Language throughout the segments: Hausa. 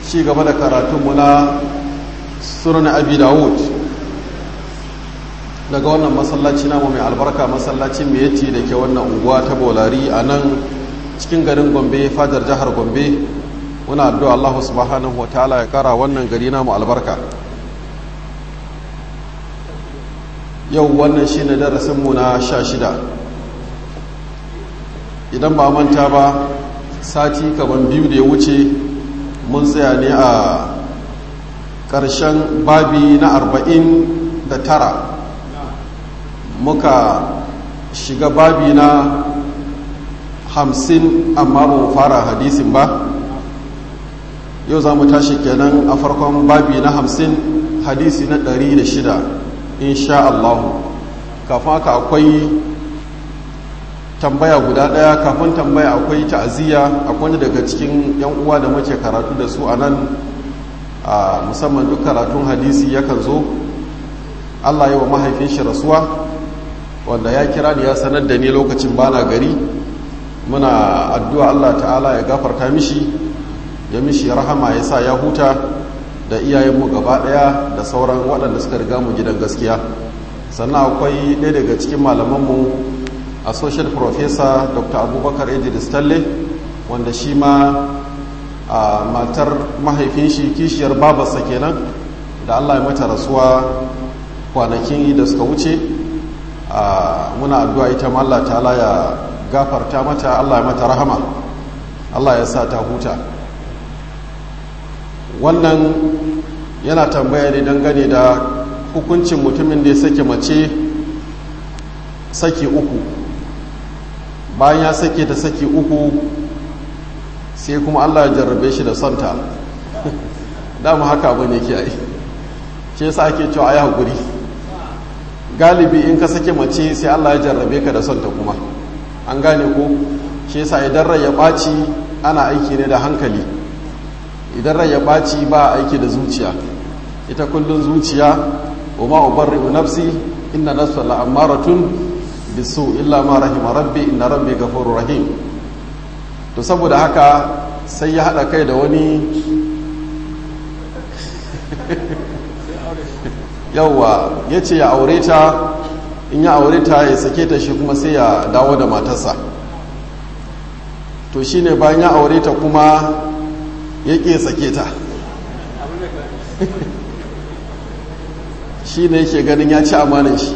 ci gaba da karatunmu na sunan abi dawud daga wannan masallaci namu mai albarka masallacin miyati da ke wannan unguwa ta bolari a nan cikin garin gombe fadar jihar gombe muna addu'a Allah subhanahu wa ta'ala ya kara wannan gari namu albarka yau wannan shi ne darasinmu na sha shida idan ba manta ba sati kaman biyu da ya wuce mun tsaya ne a ƙarshen babi na arba'in da tara muka shiga babi na hamsin amma ba mu fara hadisin ba yau za mu tashi kenan a farkon babi na hamsin hadisi na ɗari da shida insha Allah kafin haka akwai tambaya guda ɗaya kafin tambaya akwai ta'aziyya akwai daga cikin yan uwa da muke karatu da su a nan a musamman duk karatun hadisi yakan zo Allah yi wa mahaifin shi rasuwa wanda ya kira ni ya sanar da ni lokacin bana gari muna addu'a Allah ta'ala ya gafarta mishi ya mishi rahama ya sa ya huta da iyayenmu gaba ɗaya da sauran waɗanda suka riga mu gidan gaskiya sannan akwai ɗaya daga cikin malamanmu associate professor dr abubakar idris talle wanda shi ma a matar mahaifin shi kishiyar babarsa kenan da allah ya mata rasuwa kwanakin da suka wuce muna addu'a ita ma allah ta'ala ya gafarta mata allah ya mata rahama allah ya sa ta huta wannan yana tambaya ne dangane da hukuncin mutumin da ya sake mace saki uku bayan ya sake ta saki uku sai kuma allah ya jarrabe shi da sonta dama haka abin yake yi ce yasa ake cewa ya haƙuri galibi in ka sake mace sai allah ya jarrabe ka da sonta kuma an gane ko shi yasa idan rai ya ɓaci ana aiki ne da hankali idan rai ya ɓaci ba aiki da zuciya ita kullum zuciya wa ma ubarri'u nafsi inna nafsa la'ammaratun bisu illa ma rahima rabbi inna rabbi ghafurur rahim to saboda haka sai ya hada kai da wani yawwa yace ya aure ta in ya aure ta ya sake ta shi kuma sai ya dawo da matarsa to shine bayan ya aure ta kuma ya ke sake ta shi ne yake ganin ya ci amanin shi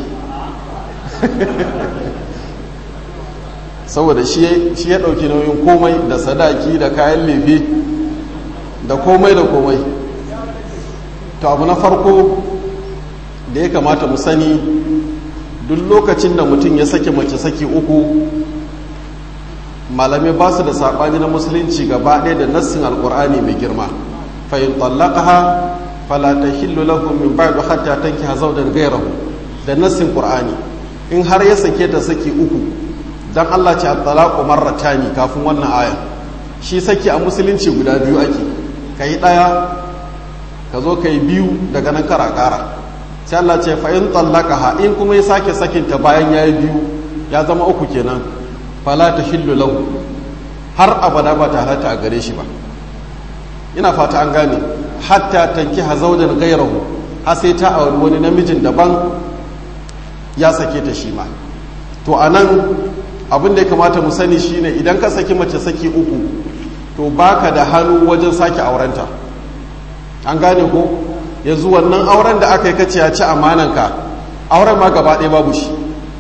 saboda shi ya ɗauki nauyin komai da sadaki da kayan lefe da komai da komai to abu na farko da ya kamata mu sani duk lokacin da mutum ya sake mace saki uku malamai ba su da saɓani na musulunci gaba ɗaya da nassin alƙur'ani mai girma fahim tallaqaha fala tahillu lakum min ba'du hatta tankiha zawjan ghayrahu da nassin qur'ani in har ya sake ta saki uku dan Allah ce at-talaqu marratani kafin wannan aya shi saki a musulunci guda biyu ake kai daya ka zo kai biyu daga nan kara kara sai Allah ce fa in tallaqaha in kuma ya sake sakin ta bayan yayi biyu ya zama uku kenan fala tahillu lahu har abada ba ta halatta a gare shi ba ina fata an gane hatta tanki hazaujan gairahu har sai ta auri wani namijin daban ya sake ta shi ma to a nan abin da ya kamata mu sani shine idan ka saki mace saki uku to baka da hannu wajen sake aurenta an gane ko yanzu wannan auren da aka yi kace ya ci amananka auren ma gaba ɗaya babu shi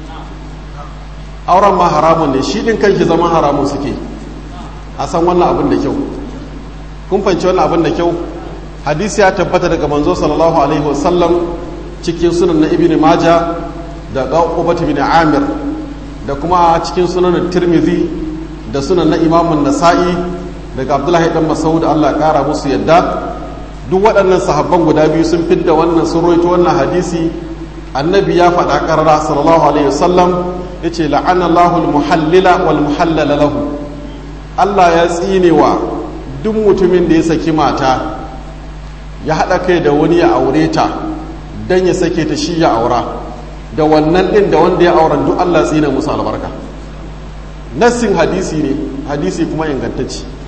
auren ma haramun ne shi ɗin kanki zama haramun suke a san wannan abin da kyau kun fanci wannan abin da kyau hadisi ya tabbata daga manzo sallallahu alaihi wasallam cikin sunan na ibn maja da ubat bin amir da kuma cikin sunan tirmidhi da sunan na imamun nasa'i daga abdullahi dan masaud Allah kara musu yadda duk waɗannan sahabban guda biyu sun fidda wannan sun roito wannan hadisi annabi ya faɗa ƙarara sallallahu alaihi wasallam ya ce la'anallahu al-muhallila wal muhallala lahu Allah ya tsine wa duk mutumin da ya saki mata ya haɗa kai da wani ya aure ta don ya sake ta shi ya aura da wannan ɗin da wanda ya auren duk Allah tsine musu albarka nassin hadisi ne hadisi kuma ingantacci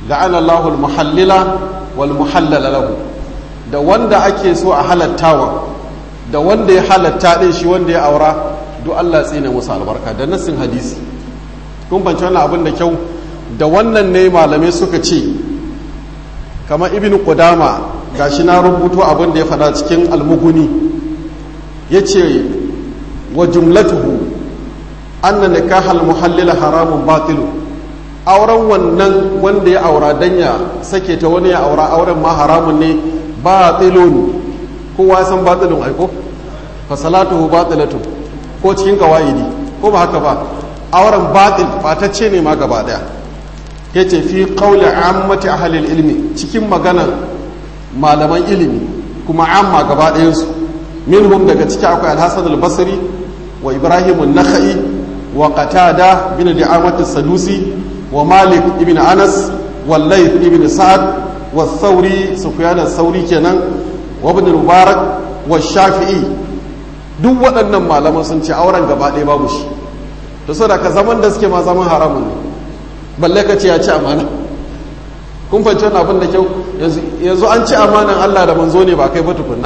la'ana Allahul muhallila wal muhallala lahu da wanda ake so a halattawa da wanda ya halatta din shi wanda ya aura duk Allah tsine musu albarka da nassin hadisi kun banci wannan abin da kyau da wannan ne malamai suka ce kamar ibn qudama gashi na rubuto abin da ya faɗa cikin almuguni yace wa jumlatuhu anna nikahal muhallila haramun batilu auren wannan wanda ya aura dan ya sake ta wani ya aura auren ma haramun ne batilun kowa san batilun aiko fa salatuhu batilatu ko cikin kawaidi ko ba haka ba auren batil batacce ne ma gaba daya yace fi qawli ammati ahli ilmi cikin maganan malaman ilimi kuma amma gaba ɗayan su minhum daga ciki akwai al-hasan al-basri wa ibrahim an-nakhai wa qatada bin di'amat as-sadusi wa malik ibn anas wa layth ibn sa'ad wa thawri sufyan ath-thawri kenan wa ibn mubarak wa shafi'i duk waɗannan malaman sun ce auren gaba ɗaya babu shi to saboda ka zaman da suke ma zaman haramun ne balle ka ce ya ci amana kun fahimci wannan abin da kyau yanzu an ci amanan Allah da manzo ne ba kai ba tukunna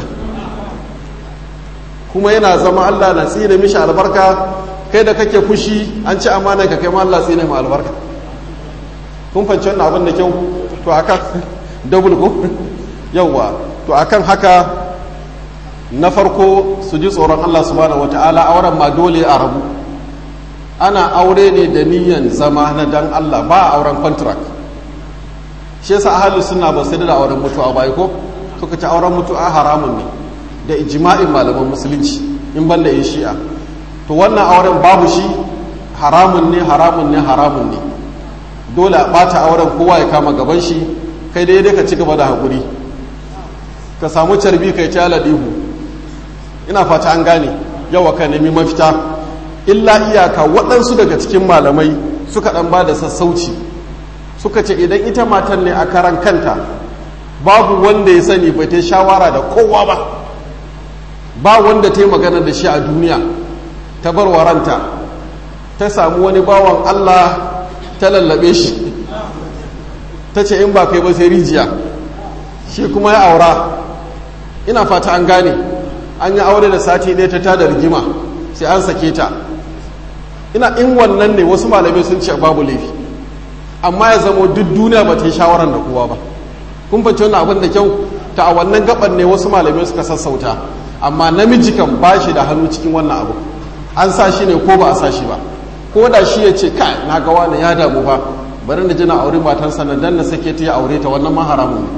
kuma yana zama Allah na tsine mishi albarka kai da kake fushi an ci amanan ka kai ma Allah tsine ma albarka kun fahimci wannan abin da kyau to akan double ko yawa to akan haka na farko su ji tsoron Allah subhanahu wataala auren ma dole a rabu ana aure ne da niyan zama na dan Allah ba auren contract shi yasa ahlus sunna ba sai da auren mutuwa ba ko suka ci auren mutuwa haramun ne da ijma'in malaman musulunci in banda yin shi'a to wannan auren babu shi haramun ne haramun ne haramun ne dole a bata auren kowa ya kama gaban shi kai dai dai ka ci gaba da hakuri ka samu carbi kai ta ladihu ina fata an gane yawa ka nemi mafita illa iyaka waɗansu daga cikin malamai suka ɗan ba da sassauci suka ce idan ita matan ne a karan kanta babu wanda ya sani bai ta shawara da kowa ba ba wanda ta yi magana da shi a duniya ta bar waranta ta samu wani bawan Allah ta lallabe shi ta ce in ba kai ba sai rijiya shi kuma ya aura ina fata an gane an yi aure da sati ɗaya ta tada rigima sai an sake ta ina in wannan ne wasu malamai sun ce babu laifi amma ya zamo duk duniya ba ta yi shawarar da kowa ba kun fahimci wannan abin da kyau ta a wannan gaban ne wasu malamai suka sassauta amma namiji kan ba shi da hannu cikin wannan abu an sa shi ne ko ba a sa shi ba ko da shi ya ce kai na ga wani ya damu ba bari na ji na aure matansa na dan na sake ta ya aure ta wannan ma haramun ne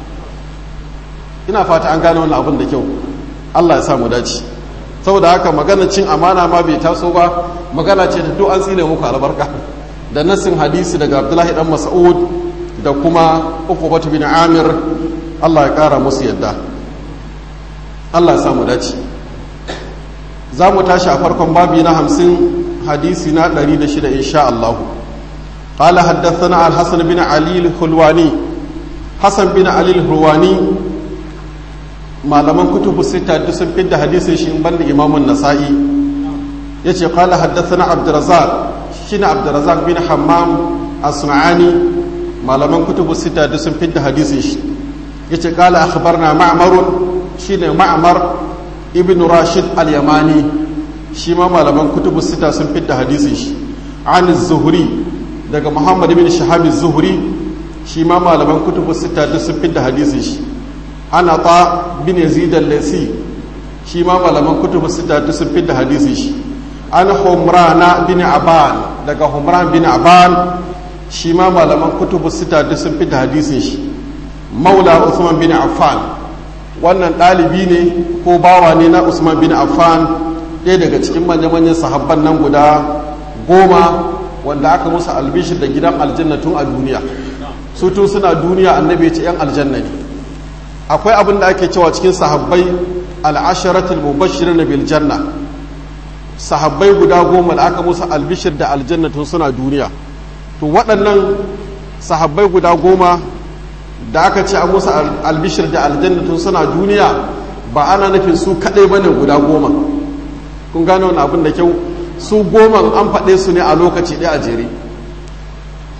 ina fata an gane wannan abin da kyau Allah ya sa mu dace saboda haka magana cin amana ma bai taso ba magana ce ta duk an tsine muku albarka da nassin hadisi daga abdullahi dan mas'ud da kuma uqbatu bin amir Allah ya kara musu yadda Allah ya samu dace za mu tashi a farkon babi na hamsin hadisi na 106 insha Allah قال حدثنا الحسن بن علي الحلواني حسن بن علي الحلواني malaman kutubu sita duk sun fidda hadisin shi in banda imamun nasa'i ya ce kala haddathana abdurazak shine abdurazak bin hammam as-sun'ani malaman kutubu sita duk sun fidda hadisin shi ya ce kala akhbarna ma'marun shine ma'mar ibn rashid al-yamani shi ma malaman kutubu sita sun fidda hadisin shi an zuhri daga muhammad ibn shahab az-zuhri shi ma malaman kutubu sita duk sun fidda hadisin shi ana ta bin yazid al-lasi shi ma malaman kutubu sita duk sun fidda hadisi shi an humrana bin aban daga humran bin aban shi ma malaman kutubu sita duk sun fidda hadisin shi maula usman bin affan wannan ɗalibi ne ko bawa ne na usman bin affan ɗaya daga cikin manya-manyan sahabban nan guda goma wanda aka musu albishir da gidan aljanna tun a duniya su tun suna duniya annabi ce 'yan aljanna ne akwai abin da ake cewa cikin sahabbai al'asharatul mubashirin na bil janna sahabbai guda goma da aka musu albishir da aljanna tun suna duniya to waɗannan sahabbai guda goma da aka ce an musu albishir da aljanna tun suna duniya ba ana nufin su kaɗai ba ne guda goma kun gane wani abin da kyau su goma an faɗe su ne a lokaci ɗaya a jere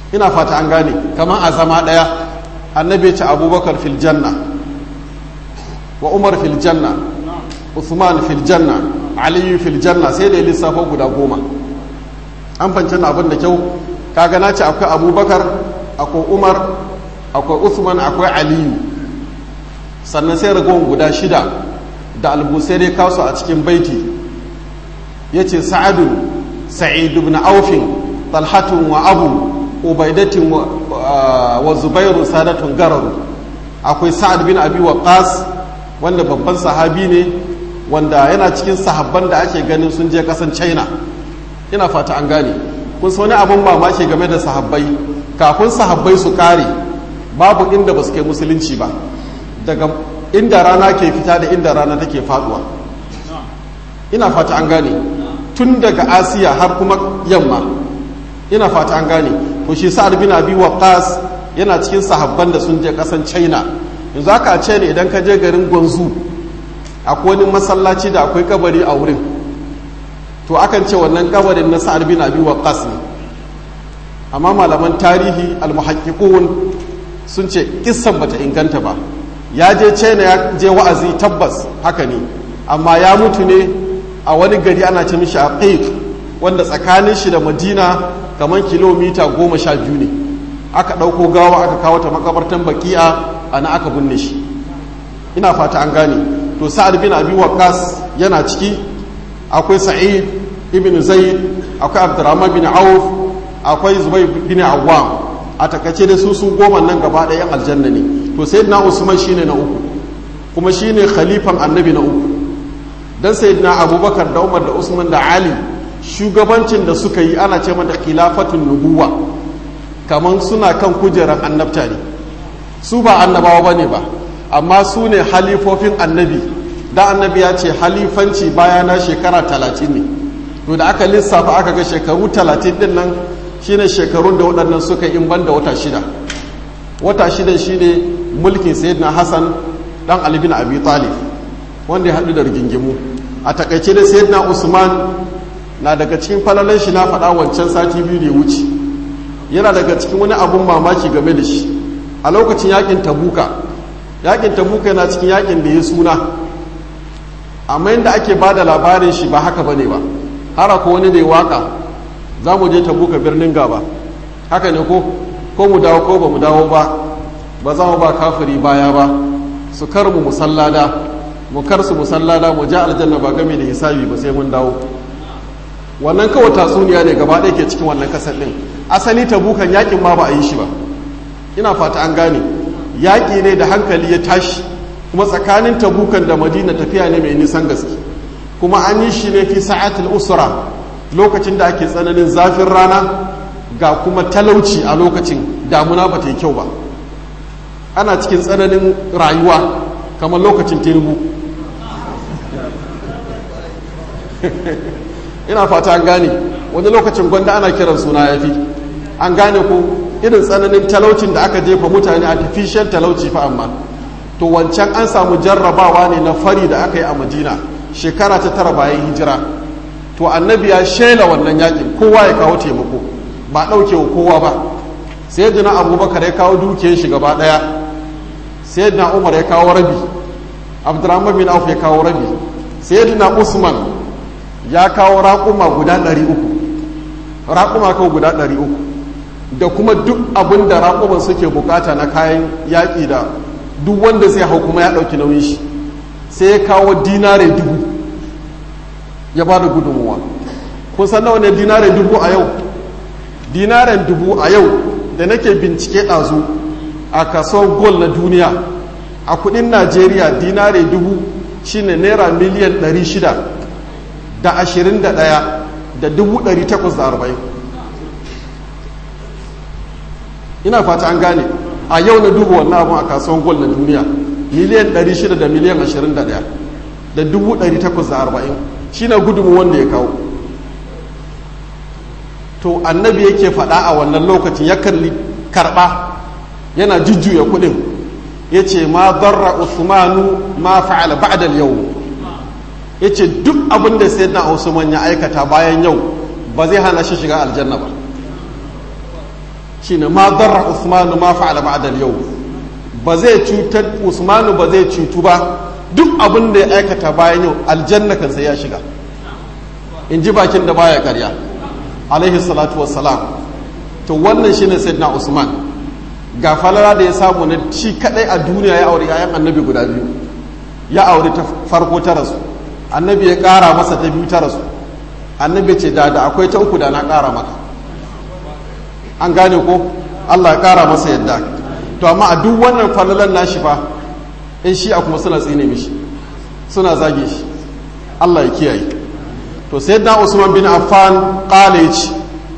ina fata an gane kamar a zama ɗaya annabi ya ce abubakar fil janna wa umar fil janna usman fil janna aliyu fil janna sai da ya lissafa guda goma an fanci abin da kyau kaga na ce akwai abubakar akwai umar akwai usman akwai aliyu sannan sai ragowar guda shida da albusai kasu a cikin baiti ya ce sa'adun sa'id ibn aufin talhatun wa abu ubaidatin wa zubairu sadatun gararu akwai sa'ad bin abi waqas wanda babban sahabi ne wanda yana cikin sahabban da ake ganin sun je kasan china ina fata an gane kun wani abin mamaki game da sahabbai kafin sahabbai su kare babu inda ba su kai musulunci ba daga inda rana ke fita da inda rana take faduwa ina fata an gane tun daga asiya har kuma yamma ina fata an gane to shi sa'ad bin abi waqas yana cikin sahabban da sun je kasan china yanzu aka ce ne idan ka je garin gwanzu akwai wani masallaci da akwai kabari a wurin to akan ce wannan kabarin na sa'ad bin abi waqas ne amma malaman tarihi almuhaqqiqun sun ce kissan bata inganta ba ya je china ya je wa'azi tabbas haka ne amma ya mutu ne a wani gari ana ce mishi aqiq wanda tsakanin shi da madina kamar kilomita goma sha biyu ne aka ɗauko gawa aka kawo ta makabartan baki'a ana aka binne shi ina fata an gane to sa'ad bin abi waqas yana ciki akwai sa'id ibn zaid akwai abdurrahman bin auf akwai zubair bin awwam a takace da su su goma nan gaba ɗaya aljanna ne to sayyidina usman shine na uku kuma shine khalifan annabi na uku dan sayyidina abubakar da umar da usman da ali shugabancin da suka yi ana ce mata khilafatun nubuwa kaman suna kan kujerar annabta ne su ba annabawa bane ba amma su ne halifofin annabi da annabi ya ce halifanci bayana shekara talatin ne to da aka lissafa aka ga shekaru talatin din nan shine shekarun da waɗannan suka yi in ban da wata shida wata shida shine mulkin sayyidina hassan dan ali bin abi talib wanda ya haɗu da rigingimu a takaice da sayyidina usman na daga cikin falalan shi na faɗa wancan sati biyu da ya wuce yana daga cikin wani abun mamaki game da shi a lokacin yakin tabuka yakin tabuka yana cikin yakin da ya suna amma yadda ake ba da labarin shi ba haka bane ba har ko wani da ya waka za mu je tabuka birnin gaba haka ne ko ko mu dawo ko ba mu dawo ba ba za mu ba kafiri baya ba su kar mu musallada mu kar su musallada mu ja aljanna ba game da hisabi ba sai mun dawo wannan kawai tatsuniya ne gaba ɗaya ke cikin wannan kasar ɗin asali tabukan yakin ma ba a yi shi ba ina fata an gane yaƙi ne da hankali ya tashi kuma tsakanin tabukan da madina tafiya ne mai nisan gaske kuma an yi shi ne fi sa'atul usra lokacin da ake tsananin zafin rana ga kuma talauci a lokacin damuna ba ta yi kyau ba ana cikin tsananin rayuwa kamar lokacin tinubu ina fata an gane wani lokacin gwanda ana kiran suna ya fi an gane ko irin tsananin talaucin da aka jefa mutane artificial talauci fa amma to wancan an samu jarrabawa ne na fari da aka yi a madina shekara ta tara bayan hijira to annabi ya shela wannan yakin kowa ya kawo taimako ba ɗauke wa kowa ba sai jina abubakar ya kawo dukiyar shi gaba ɗaya sai jina umar ya kawo rabi abdurrahman bin auf ya kawo rabi sai jina usman ya kawo raƙuma guda ɗari uku raƙuma kawo guda ɗari uku da kuma duk abin da raƙuman suke bukata na kayan yaƙi da duk wanda zai hau kuma ya ɗauki nauyin shi sai ya kawo dinare dubu ya ba da gudunmuwa kun san nawa ne dinare dubu a yau dinaren dubu a yau da nake bincike ɗazu a kasuwar gol na duniya a kudin najeriya dinare dubu shine naira miliyan 600 da ashirin da ɗaya da dubu ɗari takwas da arba'in ina fata an gane a yau na dubu wannan abun a kasuwan gol na duniya miliyan ɗari shida da miliyan ashirin da ɗaya da dubu ɗari takwas da arba'in shi na gudunmu wanda ya kawo to annabi yake faɗa a wannan lokacin ya kalli karɓa yana jujjuya kuɗin ya ce ma barra usmanu ma fa'ala ba'dal yau ya ce duk abin da sai na usman ya aikata bayan yau ba zai hana shi shiga aljanna ba shine ma darra usmanu ma fa'ala ba'da al-yau ba zai cutar usmanu ba zai cutu ba duk abin da ya aikata bayan yau aljanna kan sai ya shiga in ji bakin da baya karya alaihi salatu wassalam to wannan shine sayyidina usman ga falala da ya samu na shi kadai a duniya ya aure yayan annabi guda biyu ya aure ta farko ta rasu annabi ya kara masa ta biyu ta rasu annabi ce da da akwai ta uku da na kara maka an gane ko Allah ya kara masa yadda to amma a duk wannan falalan nashi fa in shi a kuma suna tsine mishi suna zage shi Allah ya kiyaye to sayyidina Usman bin Affan qala ce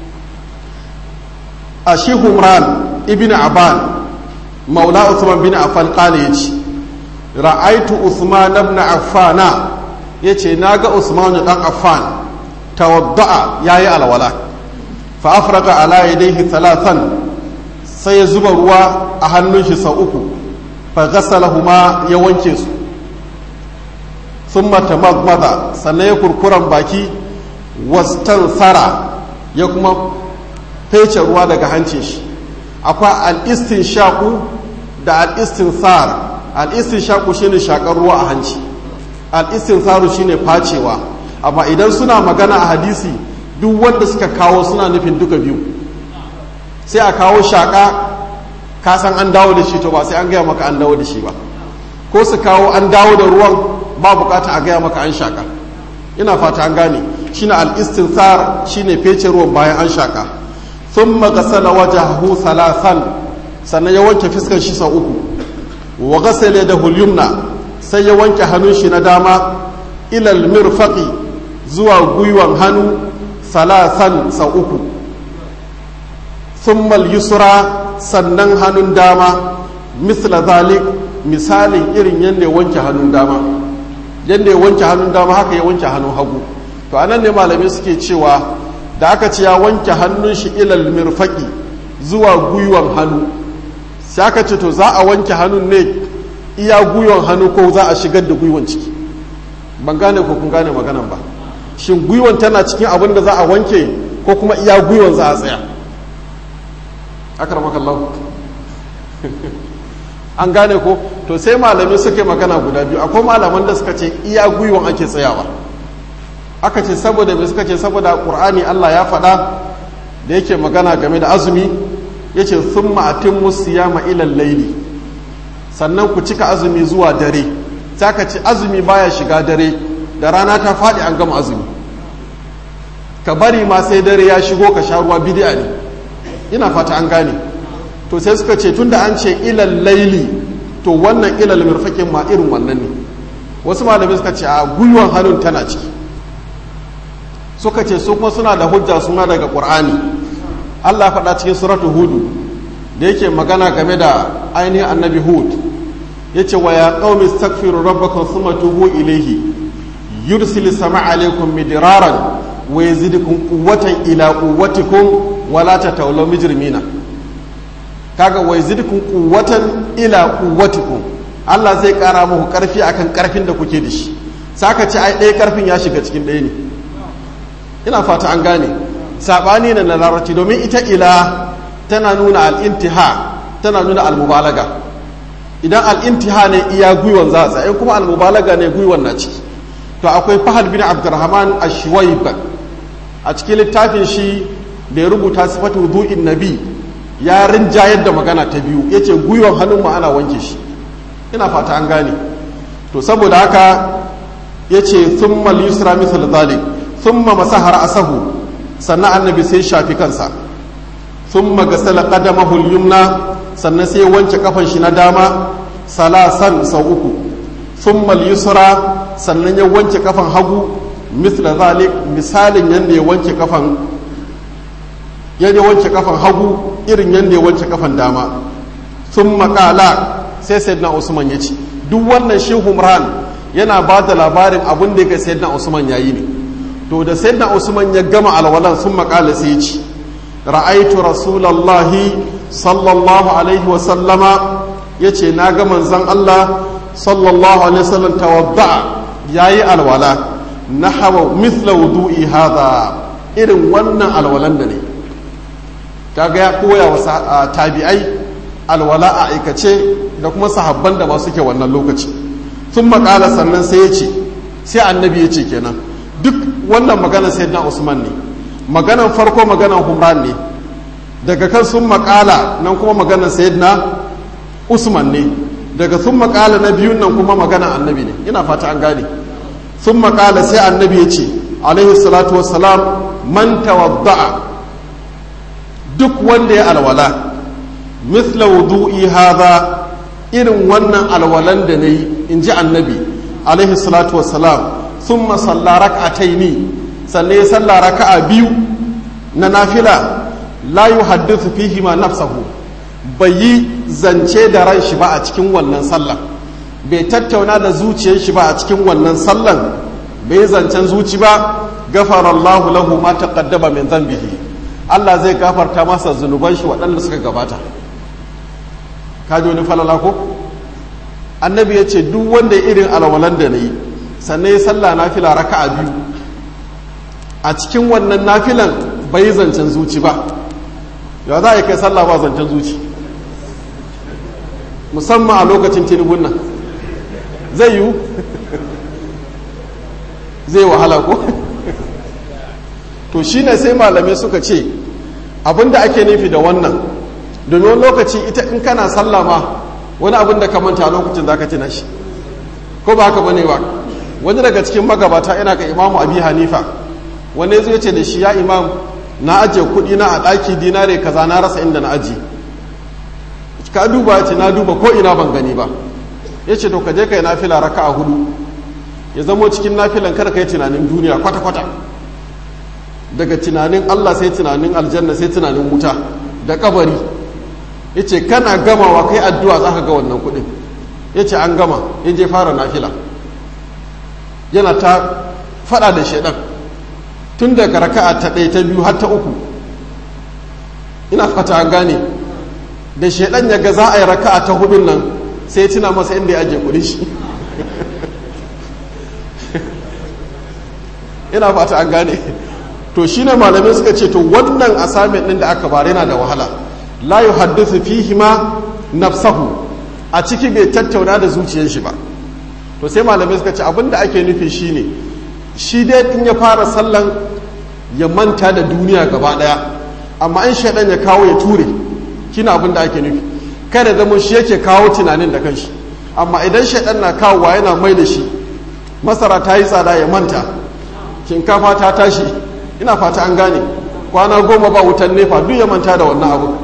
a shi Humran ibn Aban maula Usman bin Affan qala yace ra'aitu Usman ibn Affan yace naga Usman dan Affan tawadda'a yayi alwala fa afraga ala yadayhi thalathan sai ya zuba ruwa a hannun shi sau uku fa ghasalahuma ya wanke su thumma tamadmada sannan ya kurkuran baki wastansara ya kuma fece ruwa daga hancin shi akwai al-istinshaku da al-istinsar al-istinshaku shine shakar ruwa a hanci al-istinsaru shine facewa amma idan suna magana a hadisi duk wanda suka kawo suna nufin duka biyu sai a kawo shaka ka san an dawo da shi to ba sai an gaya maka an dawo da shi ba ko su kawo an dawo da ruwan ba bukata a gaya maka an shaka ina fata an gane shine al-istinsar shine fece ruwan bayan an shaka thumma ghasala wajhahu thalathan sannan ya wanke fiskar shi sau uku wa ghasala yadahu al-yumna sai ya wanke hannun shi na dama ila al-mirfaqi zuwa gwiwan hannu thalathan sau uku thumma al-yusra sannan hannun dama misla zalik misalin irin yadda ya wanke hannun dama yadda ya wanke hannun dama haka ya wanke hannun hagu to anan ne malamai suke cewa da aka ce ya wanke hannun shi ilal mirfaki zuwa gwiwan hannu sai aka ce to za a wanke hannun ne iya gwiwan hannu ko za a shigar da gwiwan ciki ban gane ko kun gane maganan ba shin gwiwan tana cikin abin da za a wanke ko kuma iya gwiwan za a tsaya akramakallahu an gane ko to sai malamai suke magana guda biyu akwai malaman da suka ce iya gwiwan ake tsayawa aka ce saboda mai suka ce saboda ƙur'ani Allah ya faɗa da yake magana game da azumi ya ce sun ma'atin musu ya ma'ilan laili sannan ku cika azumi zuwa dare sai ka ce azumi baya shiga dare da rana ta faɗi an gama azumi ka bari ma sai dare ya shigo ka sha ruwa bidi'a ne ina fata an gane to sai suka ce tunda an ce ilal laili to wannan ilal mirfakin ma irin wannan ne wasu malamai suka ce a gwiwan hannun tana ciki suka ce su kuma suna da hujja suna daga qur'ani Allah faɗa cikin suratu hudu da yake magana game da ainihin annabi hud yace wa ya qaumi astaghfiru rabbakum thumma tubu ilayhi yursil sama alaikum midraran wa yazidukum quwwatan ila quwwatikum wa la tatawlaw mujrimina kaga wa yazidukum quwwatan ila quwwatikum Allah zai kara muku karfi akan karfin da kuke da shi saka ce ai ɗaya karfin ya shiga cikin ɗaya ne ina fata an gane sabani na na larabci domin ita ila tana nuna al'intiha tana nuna al-mubalaga idan al'intiha ne iya gwiwan za a tsaye kuma al-mubalaga ne gwiwan na ciki to akwai fahad bin abdurrahman ashwaib a cikin littafin shi da ya rubuta sifatu wudu'in nabi ya rinjayar da magana ta biyu yace gwiwan hannun mu ana wanke shi ina fata an gane to saboda haka yace thumma al-yusra mithl dhalik thumma masaha ra'sahu sannan annabi sai shafi kansa thumma gasala qadamahu al-yumna sannan sai wanke kafan shi na dama salasan sau uku thumma al-yusra sannan ya wanke kafan hagu mithla zalik misalin yanda ya wanke kafan yadda ya wanke kafan hagu irin yadda ya wanke kafan dama thumma qala sai sayyidina usman ya ce duk wannan shi humran yana ba da labarin abin da ya sayyidina usman yayi ne to da sayyidina usman ya gama alwalan sun makala sai ya ce ra'aitu rasulallahi sallallahu alaihi wa sallama ya ce na ga manzon Allah sallallahu alaihi wasallam tawadda yayi alwala nahwa mithla wudu'i hadha irin wannan alwalan da ne kaga ya koya wa tabi'ai alwala a aikace da kuma sahabban da ba suke wannan lokaci sun makala sannan sai ya ce sai annabi ya ce kenan duk wannan magana sai na usman ne maganan farko maganan humran ne daga kan sun makala nan kuma maganan sayyidina usman ne daga sun makala na biyun nan kuma maganan annabi ne ina fata an gane sun makala sai annabi ya ce alaihi salatu wassalam man tawadda'a duk wanda ya alwala misla wudu'i hadha irin wannan alwalan da nayi in ji annabi alaihi salatu wassalam thumma salla rak'ataini sannan ya salla raka'a biyu na nafila la yuhaddithu fihi ma nafsahu bai yi zance da ran shi ba a cikin wannan sallan bai tattauna da zuciyar shi ba a cikin wannan sallan bai zancen zuci ba gafara Allahu lahu ma taqaddama min dhanbihi Allah zai gafarta masa zunuban shi waɗanda suka gabata kaji wani falala ko annabi ya ce duk wanda irin alwalan da na yi sannan ya salla nafila raka'a biyu a cikin wannan nafilan bai zancen zuci ba ya za a yi kai sallah ba zancen zuci musamman a lokacin tinubun nan zai yiwu zai wahala ko to shine sai malamai suka ce abinda ake nufi da wannan domin lokaci ita in kana sallah ma wani abin da ka manta lokacin za ka tuna shi ko ba haka bane ba wani daga cikin magabata ina ga imamu abi hanifa wani zai ce da shi ya imam na ajiye kuɗi na a ɗaki dinare kaza na rasa inda na aji ka duba ya ce na duba ko ina ban gani ba ya ce to ka je ka yi nafila raka a hudu ya zamo cikin nafilan kada ka yi tunanin duniya kwata-kwata daga tunanin allah sai tunanin aljanna sai tunanin wuta da kabari ya ce kana gamawa kai addu'a za ka ga wannan kuɗin ya ce an gama ya je fara nafila yana ta faɗa da shaidan tun daga raka'a ta ɗaya ta biyu har ta uku ina fata an gane da shaidan ya ga za a yi raka'a ta hudun nan sai tuna masa inda ya ajiye kuɗi shi ina fata an gane to shine malamai suka ce to wannan assignment ɗin da aka bare yana da wahala la yuhaddithu fihi ma nafsahu a ciki bai tattauna da zuciyar shi ba to sai malamai suka ce abinda ake nufi shine shi dai in ya fara sallan ya manta da duniya gaba daya amma in shaidan ya kawo ya ture kina abinda ake nufi kada zama shi yake kawo tunanin da kanshi amma idan shaidan na kawowa yana mai da shi masara ta yi tsada ya manta shinkafa ta tashi ina fata an gane kwana goma ba wutan nefa duk ya manta da wannan abu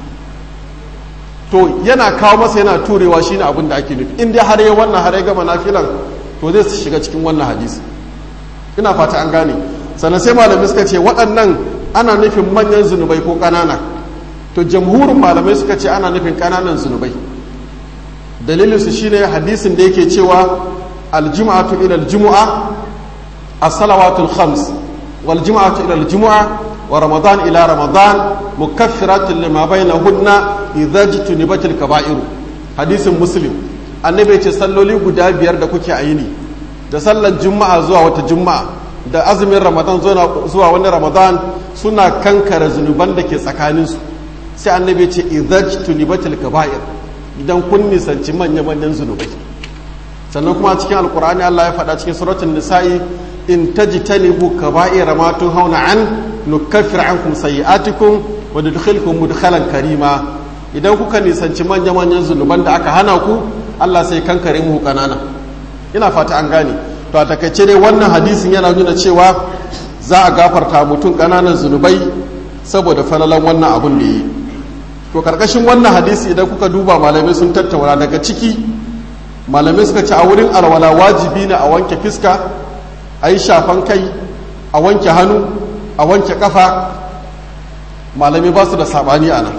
to yana kawo masa yana turewa shine abin da ake nufi in dai har ya wannan har ya gama nafilan to zai shiga cikin wannan hadisi ina fata an gane sannan sai malamai suka ce waɗannan ana nufin manyan zunubai ko ƙanana to jamhurin malamai suka ce ana nufin ƙananan zunubai dalilin su shine hadisin da yake cewa aljum'atu ila aljum'a as-salawatul khams wal jum'atu ila aljum'a wa ramadan ila ramadan mukaffiratun lima bainahunna idza jtunibatil kaba'iru hadisin muslim annabi ce salloli guda biyar da kuke a yini da sallar juma'a zuwa wata juma'a da azumin ramadan zuwa wani ramadan suna kankara zunuban da ke tsakaninsu sai annabi ce idza jtunibatil kaba'ir idan kun nisanci manya manyan zunubai sannan kuma cikin alkur'ani Allah ya faɗa cikin suratul nisa'i in tajtanibu kaba'ira ma tunhauna an nukaffir ankum sayi'atikum wa nudkhilkum mudkhalan karima idan kuka nisanci manya manyan zunuban da aka hana ku Allah sai kankare mu kanana ina fata an gane to a takaice dai wannan hadisin yana nuna cewa za a gafarta mutum kananan zunubai saboda falalan wannan abun da yi to karkashin wannan hadisi idan kuka duba malamai sun tattauna daga ciki malamai suka ce a wurin alwala wajibi ne a wanke fiska a yi shafan kai a wanke hannu a wanke kafa malamai ba su da sabani a nan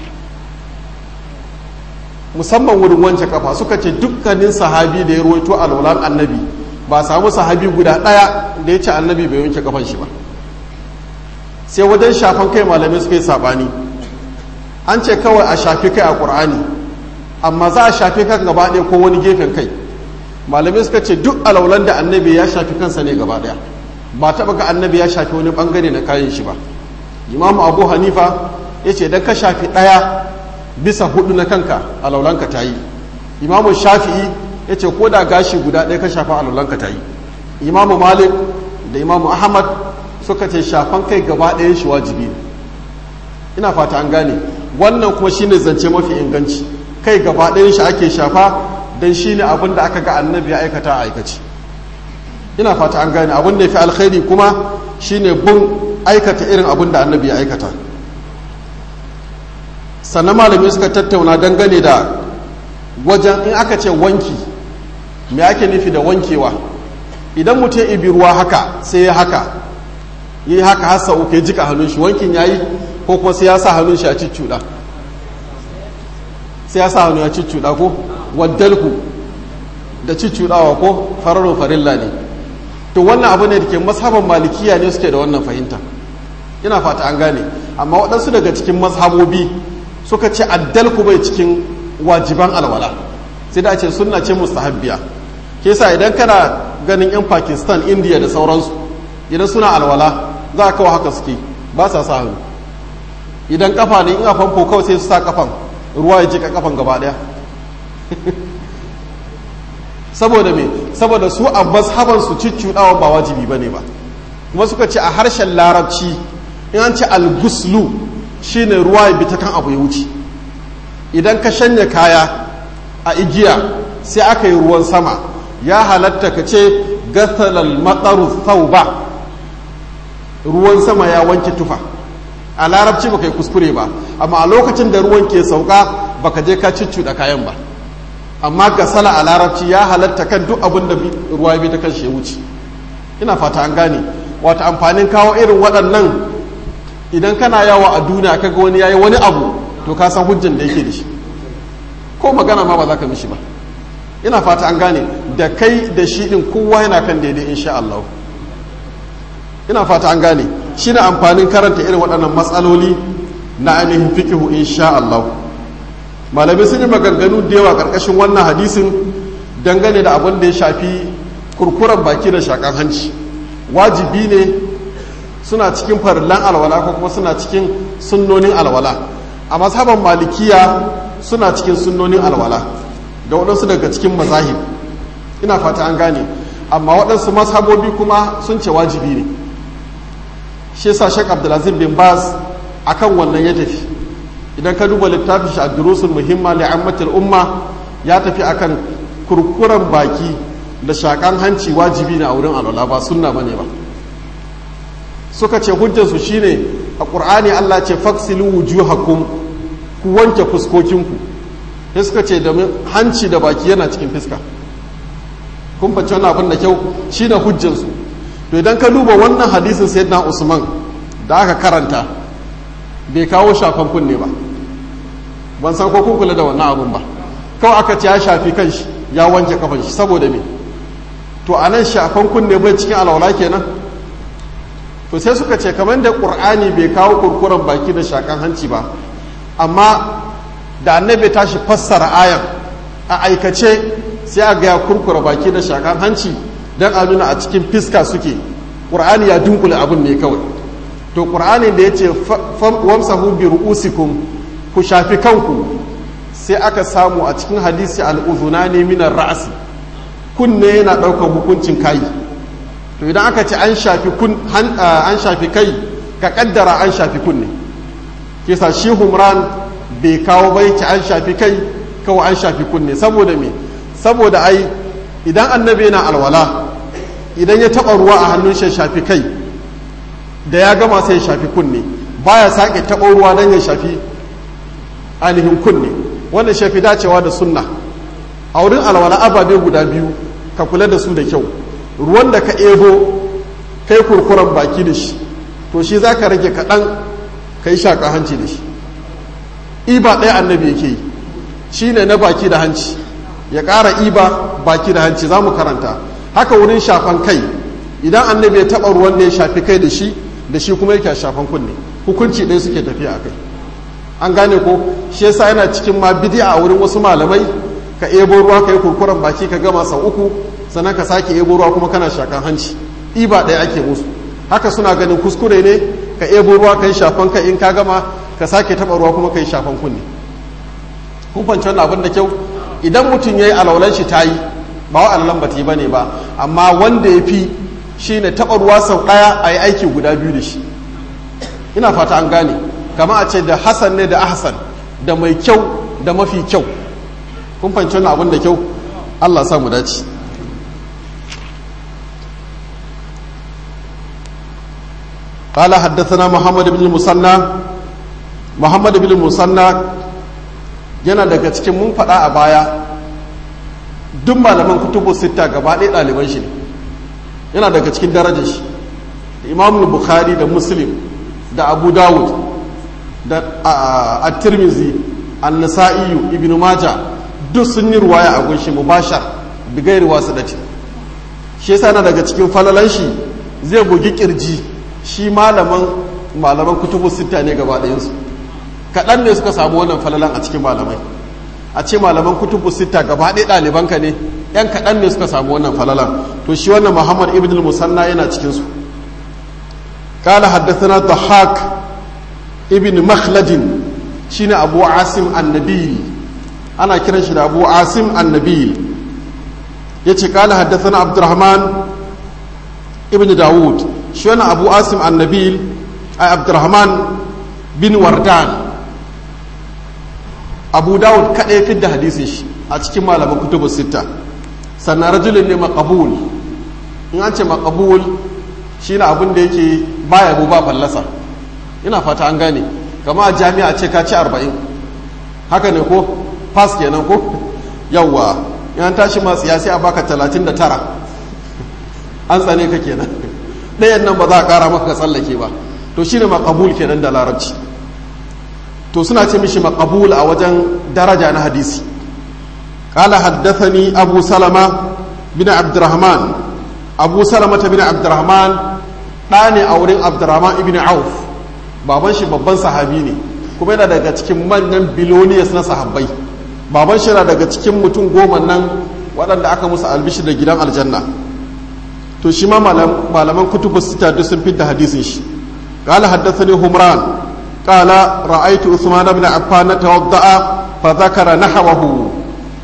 musamman wurin wanke kafa suka ce dukkanin sahabi da ya ruwaito alwalan annabi ba samu sahabi guda ɗaya da ya ce annabi bai wanke kafan shi ba sai wajen shafan kai malamai suka yi sabani an ce kawai a shafi kai a ƙur'ani amma za a shafi kan gaba ɗaya ko wani gefen kai malamai suka ce duk alaulan da annabi ya shafi kansa ne gaba ɗaya ba taɓa ga annabi ya shafi wani ɓangare na kayan shi ba imamu abu hanifa ya ce idan ka shafi ɗaya bisa hudu na kanka alaulanka ta yi imamu shafi'i ya ce ko da gashi guda ɗaya ka shafa alaulanka ta yi imamu malik da imamu ahmad suka ce shafan kai gaba ɗayan shi wajibi ne ina fata an gane wannan kuma shine zance mafi inganci kai gaba ɗayan shi ake shafa don shine abin da aka ga annabi ya aikata a aikace ina fata an gane abin da ya fi alkhairi kuma shine bin aikata irin abin da annabi ya aikata sannan malami suka tattauna dangane da wajen in aka ce wanki me ake nufi da wankewa idan mutum ibi ruwa haka sai ya haka yi haka hasa uku ya jika hannun shi wankin ya yi ko kuma sai ya sa hannun shi a cicciɗa sai ya sa hannun ya cicciɗa ko waddalku da cicciɗawa ko fararun farilla ne to wannan abu ne da ke mazhaban malikiya ne suke da wannan fahimta ina fata an gane amma waɗansu daga cikin mazhabobi suka ce addalku bai cikin wajiban alwala sai da ce sunna ce mustahabbiya ke sa idan kana ganin yan pakistan india da sauransu idan suna alwala za a kawo haka suke ba sa sa hannu idan kafa ne in a famfo kawai sai su sa kafan ruwa ya jika kafan gaba daya saboda me saboda su a mazhaban su ciccudawa ba wajibi bane ba kuma suka ce a harshen larabci in an ce al-guslu shine ruwa ya bi ta kan abu ya wuce idan ka shanya kaya a igiya sai aka yi ruwan sama ya halatta ka ce gasalal matsaru ba ruwan sama ya wanke tufa a larabci baka yi kuskure ba amma a lokacin da ruwan ke sauka baka je ka da kayan ba amma gasala a larabci ya halatta kan duk abin da ruwa bi ta kan shi ya wuce ina fata an gane wata amfanin kawo irin waɗannan idan kana yawa a duniya kaga wani yayi wani abu to ka san hujjan da yake da shi ko magana ma ba za ka mishi ba ina fata an gane da kai da shi din kowa yana kan daidai insha Allah ina fata an gane shine amfanin karanta irin waɗannan matsaloli na ainihin fiqhu insha Allah malamai sun yi maganganu da yawa karkashin wannan hadisin dangane da abin da ya shafi kurkuren baki da shakan hanci wajibi ne suna cikin farillan alwala ko kuma suna cikin sunnonin alwala a mazhaban malikiya suna cikin sunnonin alwala da waɗansu daga cikin mazahib ina fata an gane amma waɗansu mazhabobi kuma sun ce wajibi ne shi yasa shek abdulaziz bin baz akan wannan ya tafi idan ka duba littafin shi a durusul muhimma li ammatil umma ya tafi akan kurkuren baki da shakan hanci wajibi ne a wurin alwala ba sunna bane ba suka ce hujjarsu shine a ƙur'ani Allah ce faksilu wujuhakum ku wanke fuskokinku sai suka ce da hanci da baki yana cikin fiska kun fahimci wannan abin da kyau shine hujjarsu to idan ka duba wannan hadisin sayyidina Usman da aka karanta bai kawo shafan kunne ba ban san ko kun kula da wannan abun ba kawai aka ce ya shafi kanshi ya wanke kafan shi saboda me to anan shafan kunne bai cikin alwala kenan to sai suka ce kamar da ƙur'ani bai kawo kurkuren baki da shakan hanci ba amma da annabi tashi fassara ayan a aikace sai a gaya kurkura baki da shakan hanci don a nuna a cikin fiska suke ƙur'ani ya dunkule abin ne kawai to ƙur'ani da ya ce wamsahu bi ru'usikum ku shafi kanku sai aka samu a cikin hadisi al'uzuna ne minar ra'asi kunne yana ɗaukar hukuncin kayi to idan aka ce an shafi kun an shafi kai ka kaddara an shafi kunne kisa shi humran bai kawo bai ci an shafi kai kawai an shafi kunne saboda me saboda ai idan annabi yana alwala idan ya taba ruwa a hannun shi shafi kai da ya gama sai ya shafi kunne baya sake taba ruwa dan ya shafi ainihin kunne wannan shafi dacewa da sunna a wurin alwala ababe guda biyu ka kula da su da kyau ruwan da ka ebo kai kurkuren baki da shi to shi za ka rage kaɗan ka yi shaƙa hanci da shi iba ɗaya annabi yake yi shi ne na baki da hanci ya ƙara iba baki da hanci za mu karanta haka wurin shafan kai idan annabi ya taɓa ruwan da ya shafi kai da shi da shi kuma yake shafan kunne hukunci ɗaya suke tafiya a kai an gane ko shi yasa yana cikin ma bidi'a a wurin wasu malamai ka ebo ruwa ka yi kurkuren baki ka gama sau uku sannan ka sake ebo ruwa kuma kana shakan hanci iba ɗaya ake musu haka suna ganin kuskure ne ka ebo ruwa ka yi shafan ka in ka gama ka sake taɓa ruwa kuma ka yi shafan kunne kun fanci wannan abin da kyau idan mutum ya yi alaulan shi ta yi ba wa alaulan ba ta yi ba ne ba amma wanda ya fi shi ne taɓa ruwa sau ɗaya a yi aiki guda biyu da shi ina fata an gane kama a ce da hasan ne da ahsan da mai kyau da mafi kyau kun fanci wannan abin da kyau allah sa mu dace قال حدثنا محمد بن المثنى محمد بن المثنى yana daga cikin mun faɗa a baya duk malaman kutubu sita gaba ɗaya ɗaliban shi ne yana daga cikin darajar shi da imam bukhari da muslim da abu dawud da at-tirmizi an-nasa'i ibn maja duk sun yi ruwaya a gunshi mubashar bigairi wasu dace shi yasa yana daga cikin falalan shi zai bugi kirji shi malaman malaman kutubu sita ne gaba ɗayansu kaɗan ne suka samu wannan falalan a cikin malamai a ce malaman kutubu sita gaba ɗaya ɗalibanka ne yan kaɗan ne suka samu wannan falalan to shi wannan muhammad ibn musanna yana cikinsu قال حدثنا ضحاك ابن مخلد شين أبو عاصم النبيل أنا كنا شين أبو عاصم النبيل يتي قال حدثنا عبد الرحمن ابن داود شين أبو عاصم النبيل أي عبد الرحمن بن وردان أبو داود كأي في الحديث a cikin malaman kutubu sita sannan rajulun ne makabul in an ce makabul shi na abin da yake baya bu ba fallasa ina fata an gane kama a jami'a ce ka ci arba'in haka ne ko pass kenan ko yawwa in an tashi masu ya sai a baka talatin da tara an tsane ka kenan ɗayan nan ba za a ƙara maka ka tsallake ba to shi ne makabul kenan da larabci to suna ce mishi makabul a wajen daraja na hadisi قال حدثني أبو سلمة بن عبد الرحمن أبو سلمة بن عبد الرحمن ɗane a wurin abdurrahman ibn auf baban shi babban sahabi ne kuma yana daga cikin manyan biloniyas na sahabbai baban shi yana daga cikin mutum goma nan waɗanda aka musu albishi da gidan aljanna to shi ma malaman kutubu sita duk sun fidda hadisin shi قال حدثني همران قال رأيت عثمان بن عفان توضأ فذكر نحوه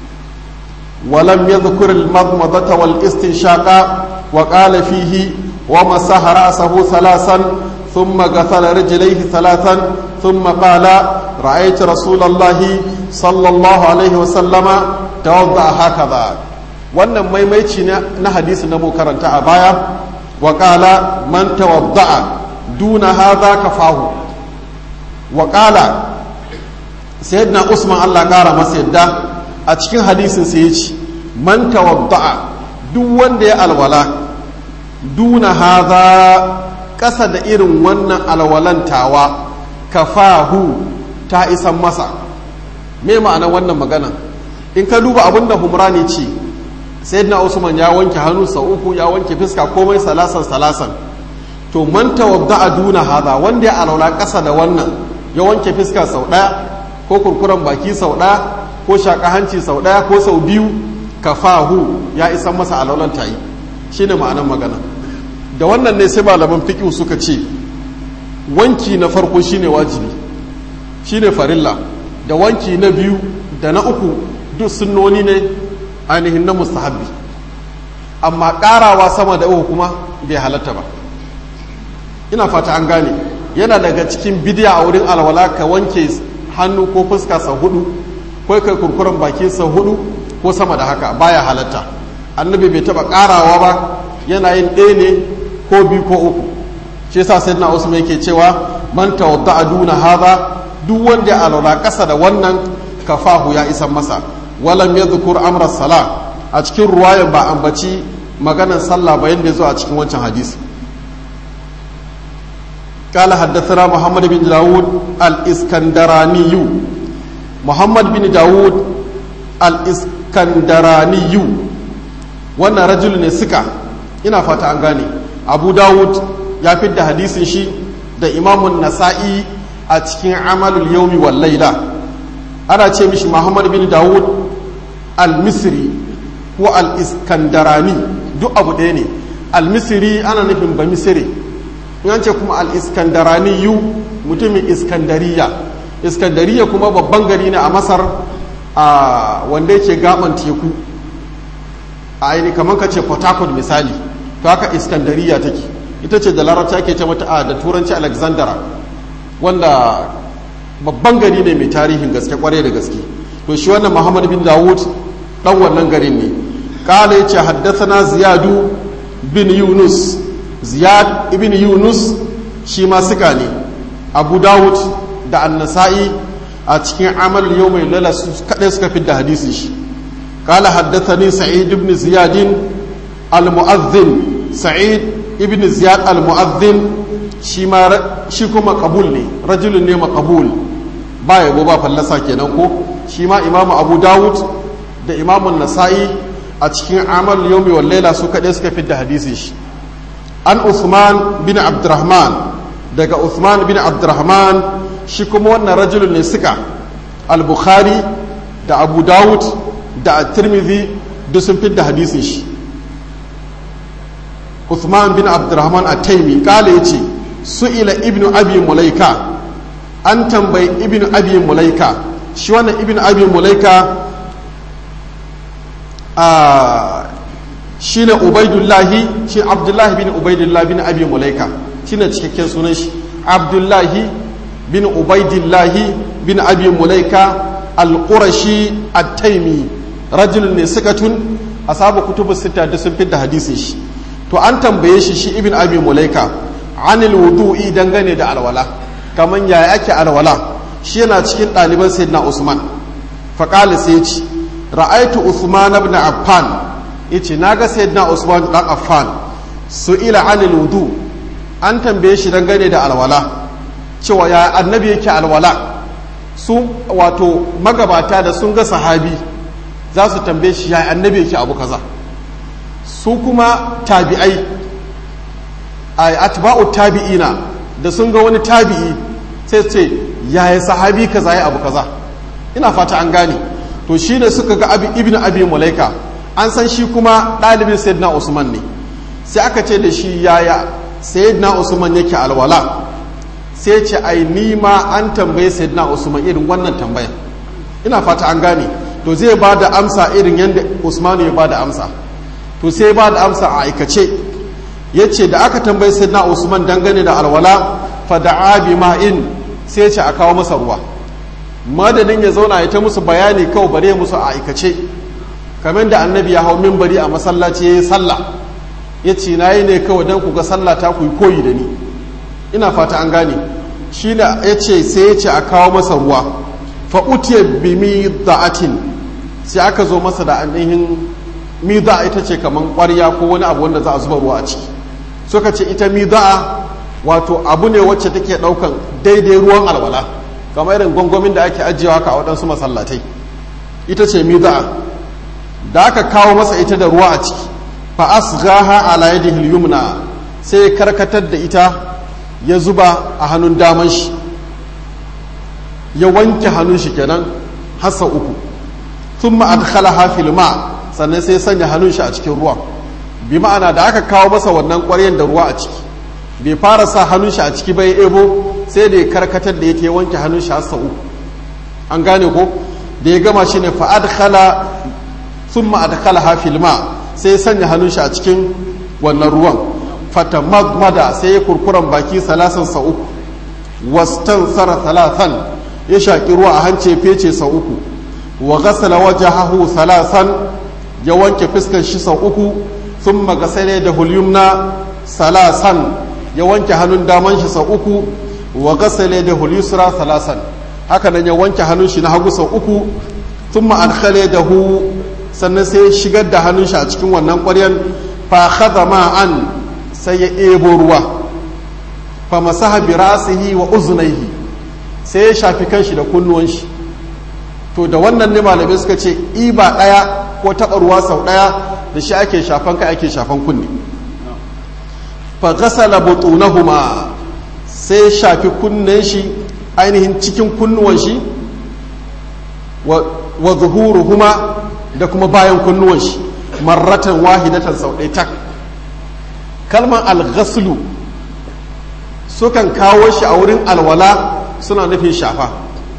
ولم يذكر المضمضة والاستنشاق وقال فيه ومسح رأسه ثلاثا ثم غسل رجليه ثلاثا ثم قال رأيت رسول الله صلى الله عليه وسلم توضأ هكذا wannan maimaici na hadisi na mu karanta a baya wa qala man tawadda'a duna hadha kafahu wa qala sayyidina usman Allah kara masa yadda a cikin hadisin sai ya ce man tawadda'a duk wanda ya alwala duna haza ƙasa da irin wannan alwalantawa kafahu ta isan masa me ma'anar wannan magana in ka duba abin da humrani ce sayyidina usman ya wanke hannu sau uku ya wanke fiska komai salasan salasan to man tawadda'a duna haza wanda ya alwala ƙasa da wannan ya wanke fiska sau ɗaya ko kurkuren baki sau ɗaya ko shaƙa hanci sau ɗaya ko sau biyu kafahu ya isan masa alaulan tayi shine ma'anar magana da wannan ne sai malaman fiqh suka ce wanki na farko shine wajibi shine farilla da wanki na biyu da na uku duk sunnoni ne ainihin na mustahabbi amma ƙarawa sama da uku kuma bai halatta ba ina fata an gane yana daga cikin bidiya a wurin alwala ka wanke hannu ko fuska sau hudu ko kai kurkuren baki sau hudu ko sama da haka baya halatta annabi bai taba karawa ba yana yin ɗaya ne ko biyu ko uku shi yasa sai na usman yake cewa man tawadda duna hadha duk wanda ya alwala kasa da wannan kafahu ya isan masa walam yadhkur amra sala a cikin ruwayan ba ambaci maganar sallah ba yanda zo a cikin wancan hadisi قال حدثنا محمد بن داود الإسكندراني محمد بن داود الإسكندراني wannan rajul ne suka ina fata an gane abu dawud ya da hadisin shi da imamun nasa'i a cikin amalul yaumi wal laila ana ce mishi muhammad bin dawud al-misri ko al-iskandarani duk abu ɗaya ne al-misri ana nufin ba misiri in an ce kuma al-iskandarani yu mutumin iskandariya iskandariya kuma babban gari ne a masar a wanda yake gaban teku a aini kamar ka ce port harcourt misali to haka iskandariya take ita ce da larabci ake ce mata a da turanci alexandra wanda babban gari ne mai tarihin gaske kwarai da gaske to shi wannan muhammad bin dawud dan wannan garin ne kala ya ce haddasa ziyadu bin yunus ziyad ibn yunus shi ma suka ne abu dawud da annasa'i a cikin amal yau mai lala su kaɗai suka fi da hadisi shi kala haddathani sa'id ibn ziyadin al-mu'azzin sa'id ibn ziyad al-mu'azzin shi ma shi kuma kabul ne rajulun ne makabul ba yabo ba fallasa kenan ko shi ma imamu abu dawud da imamun nasa'i a cikin amal yau mai laila su kaɗai suka fi da hadisi shi an usman bin abdurrahman daga usman bin abdurrahman shi kuma wannan rajulun ne suka al-bukhari da abu dawud da tirmidhi duk sun fi da hadisin shi usman bin abdurrahman a taimi kala ya ce su'ila ibnu abi mulaika an tambayi ibnu abi mulaika shi wannan ibnu abi mulaika a shi ne ubaidullahi shi abdullahi bin ubaidullahi bin abi mulaika shi ne cikakken sunan shi abdullahi bin ubaidullahi bin abi mulaika al-qurashi at-taimi rajulun ne sikatun asabu kutubu sita da sun fitta hadisin shi to an tambaye shi shi ibn abi mulaika anil wudu'i dangane da alwala kaman yaya ake alwala shi yana cikin ɗaliban sayyidina usman faqala sai ya ce ra'aitu usman ibn affan yace naga sayyidina usman dan affan su'ila anil wudu an tambaye shi dangane da alwala cewa ya annabi yake alwala su wato magabata da sun ga sahabi za su tambaye shi ya annabi yake abu kaza su kuma tabi'ai a atba'u tabi'ina da sun ga wani tabi'i sai ce yaya sahabi kaza ya abu kaza ina fata an gane to shi ne suka ga abi ibn abi mulaika an san shi kuma ɗalibin sayyidina usman ne sai aka ce da shi yaya sayyidina usman yake alwala sai ce ai ni ma an tambaye sayyidina usman irin wannan tambayan ina fata an gane to zai ba da amsa irin yadda usmanu ya ba da amsa to sai ba da amsa a aikace ya ce da aka tambayi sayyidina usman dangane da alwala fa da bi ma'in sai ce a kawo masa ruwa madadin ya zauna ya ta musu bayani kawai bare musu a aikace kamar da annabi ya hau mimbari a masallaci ya yi sallah ya ce na yi ne kawai don ku ga sallah ta ku yi koyi da ni ina fata an gane shi da ya ce sai ya ce a kawo masa ruwa fa utiya bi mida'atin sai aka zo masa da ainihin mida'a ita ce kamar ƙwarya ko wani abu wanda za a zuba ruwa a ciki suka ce ita mida'a wato abu ne wacce take ɗaukan daidai ruwan alwala kamar irin gwangwamin da ake ajiyewa ka a waɗansu masallatai ita ce mida'a da aka kawo masa ita da ruwa a ciki fa asghaha ala yadihi yumna sai ya karkatar da ita ya zuba a hannun daman shi ya wanke hannun shi kenan hassa uku thumma adkhalaha fil ma sannan sai sanya hannun shi a cikin ruwa bi ma'ana da aka kawo masa wannan ƙwaryen da ruwa a ciki bai fara sa hannun shi a ciki bai ebo sai da ya karkatar da yake wanke hannun shi hassa uku an gane ko da ya gama shi ne fa adkhala thumma adkhalaha fil ma sai ya sanya hannun shi a cikin wannan ruwan fata magmada sai ya kurkuran baki salasan sa uku wastan sara salasan ya shaƙi ruwa a hance fece sau uku wa gasala wajahahu salasan ya wanke fuskar shi sau uku sun magasale da hulyumna salasan ya wanke hannun daman shi sau uku wa gasale da hulyusra salasan haka nan ya wanke hannun shi na hagu sau uku sun ma'adkhale da hu sannan sai ya shigar da hannun shi a cikin wannan ƙwaryan fa khadha ma'an sai ya ebo ruwa fa masaha bi rasihi wa uznaihi sai ya shafi kanshi da kunnuwan shi to da wannan ne malamai suka ce iba ɗaya ko taɓa ruwa sau ɗaya da shi ake shafan kai ake shafan kunni fa ghasala butunahuma sai ya shafi kunnen shi ainihin cikin kunnuwan shi wa zuhuruhuma da kuma bayan kunnuwan shi marratan wahidatan sau ɗaya tak kalmar alghaslu sukan kawo shi a wurin alwala suna nufin shafa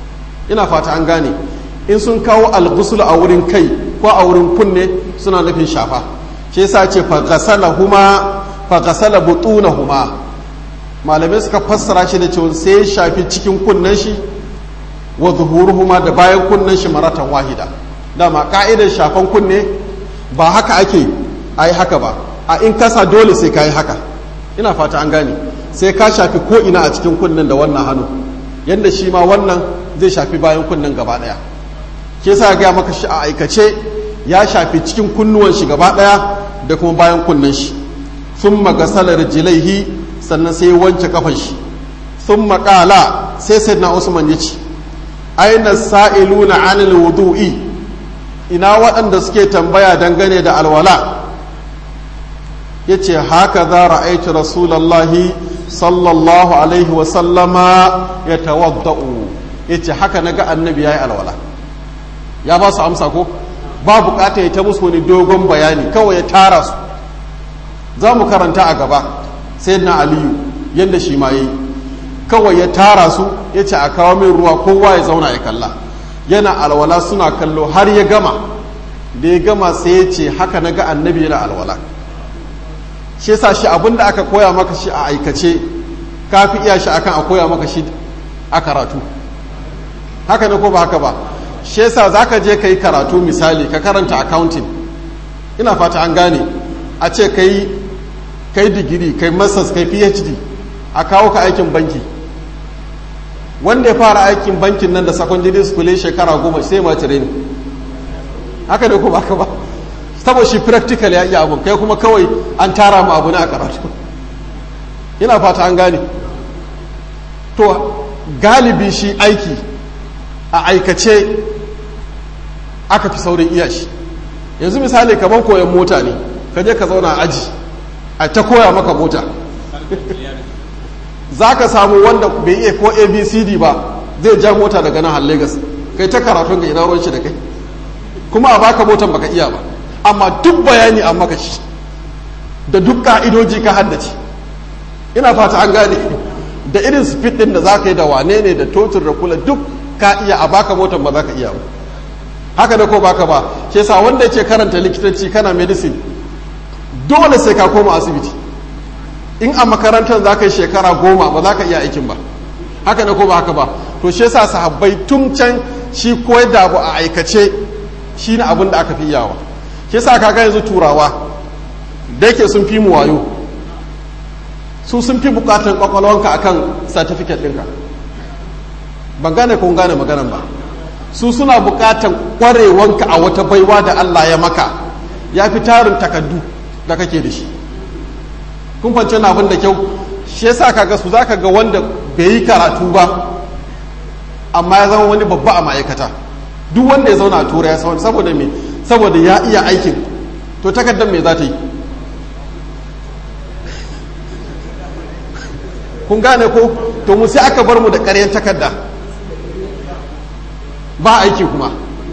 ina fata an gane in sun kawo algusul a wurin kai ko a wurin kunne suna nufin shafa shi yasa ce faghasala huma faghasala butuna huma malamai suka fassara shi da cewa sai ya shafi cikin kunnen shi wa zuhuruhuma da bayan kunnen shi maratan wahida dama ka'idar shafan kunne ba haka ake ai haka ba a in kasa dole sai ka yi haka ina fata an gane sai ka shafi ko ina a cikin kunnen da wannan hannu yadda shi ma wannan zai shafi bayan kunnen gaba daya ke sa gaya maka shi a aikace ya shafi cikin kunnuwan shi gaba daya da kuma bayan kunnen shi sun magasalar jilaihi sannan sai wanke kafan shi sun makala sai sai na usman ya ce aina sa'iluna anil wudu'i ina waɗanda suke tambaya dangane da alwala ya ce haka za ra'aitu rasulallahi sallallahu alaihi wasallama ya tawadda'u ya ce haka na ga annabi ya yi alwala ya ba su amsa ko ba bukata ya ta musu wani dogon bayani kawai ya tara su za mu karanta a gaba sai na aliyu yadda shi ma yi kawai ya tara su ya ce a kawo min ruwa kowa ya zauna ya kalla yana alwala suna kallo har ya gama da ya gama sai ya ce haka na ga annabi yana alwala shi yasa shi abinda aka koya maka shi a aikace ka fi iya shi akan a koya maka shi a karatu haka ne ko ba haka ba shi yasa za ka je ka yi karatu misali ka karanta accounting ina fata an gane a ce ka yi kai digiri kai masters kai phd a kawo ka aikin banki wanda ya fara aikin bankin nan da secondary school shekara goma sai ma cire ne haka ne ko ba haka ba saboda shi practical ya iya abun kai kuma kawai an tara mu abu ne a karatu ina fata an gane to galibi shi aiki a aikace aka fi saurin iya shi yanzu misali kamar koyon mota ne ka je ka zauna a aji a ta koya maka mota za ka samu wanda bai iya ko abcd ba zai ja mota daga nan har lagos kai ta karatun ga ina ruwan shi da kai kuma a baka motan baka iya ba amma duk bayani an maka shi da duk ka'idoji ka haddace ina fata an gane da irin speed din da za ka yi da wane ne da totur da kula duk ka iya a baka motan ba za ka iya ba haka da ko baka ba shi yasa wanda yake karanta likitanci kana medicine dole sai ka koma asibiti in a makarantar za ka yi shekara goma ba za ka iya aikin ba haka da ko ba haka ba to shi yasa sahabbai tun can shi koyar da abu a aikace shi ne abin da aka fi iyawa shi sa kaga yanzu turawa da yake sun fi mu wayo su sun fi bukatan kwakwalwanka akan certificate ɗinka ban gane kun gane maganan ba su suna bukatan kwarewanka a wata baiwa da Allah ya maka ya fi tarin takaddu da kake da shi kun fance na abin da kyau shi yasa kaga su zaka ga wanda bai yi karatu ba amma ya zama wani babba a ma'aikata duk wanda ya zauna a tura ya sauri saboda me saboda ya iya aikin to takardar me za ta yi kun gane ko to mu sai aka bar mu da ƙaryan takarda ba aiki kuma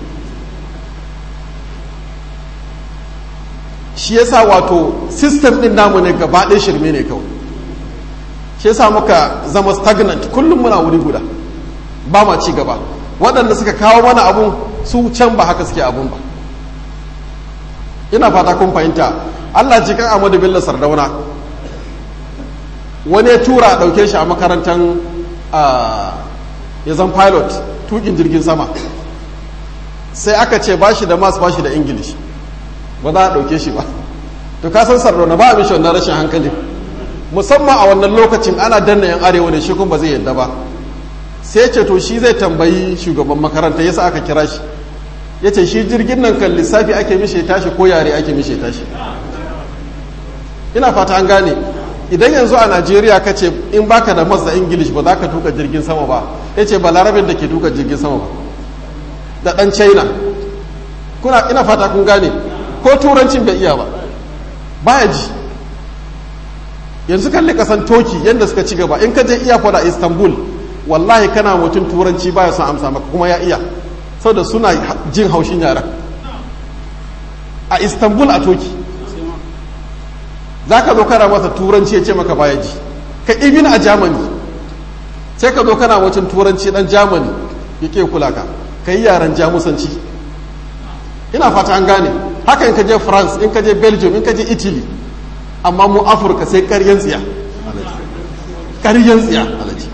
shi yasa wato system din namu ne gaba ɗaya shirme ne kawai shi yasa muka zama stagnant kullum muna wuri guda ba ma ci gaba waɗanda suka kawo mana abun su can ba haka suke abun ba ina fata kun fahimta allah ji kan amadu bello sardauna wani ya tura a ɗauke shi a makarantar ya zan pilot tukin jirgin sama sai aka ce ba shi da mas ba shi da ingilish ba za a ɗauke shi ba to ka san sardauna ba a mishi wannan rashin hankali musamman a wannan lokacin ana danna yan arewa ne shi kuma ba zai yadda ba sai ce to shi zai tambayi shugaban makaranta yasa aka kira shi ya ce shi jirgin nan kan lissafi ake mishe tashi ko yare ake mishe tashi ina fata an gane idan yanzu a najeriya ka ce in baka da mas da ingilish ba za ka tuka jirgin sama ba ya ce ba larabin da ke tuka jirgin sama ba da dan china kuna ina fata kun gane ko turancin bai iya ba baya ji yanzu kalli kasan toki yadda suka ci gaba in ka je iya a istanbul wallahi kana mutum turanci baya son amsa maka kuma ya iya saboda suna jin haushin yara a istanbul a toki za ka zo kana masa turanci ya ce maka baya ji ka ibin a germany sai ka zo kana mutum turanci dan germany ya ke kula ka ka yi yaren jamusanci ina fata an gane haka in ka je france in ka je belgium in ka je italy amma mu afirka sai karyan tsiya karyan tsiya alaji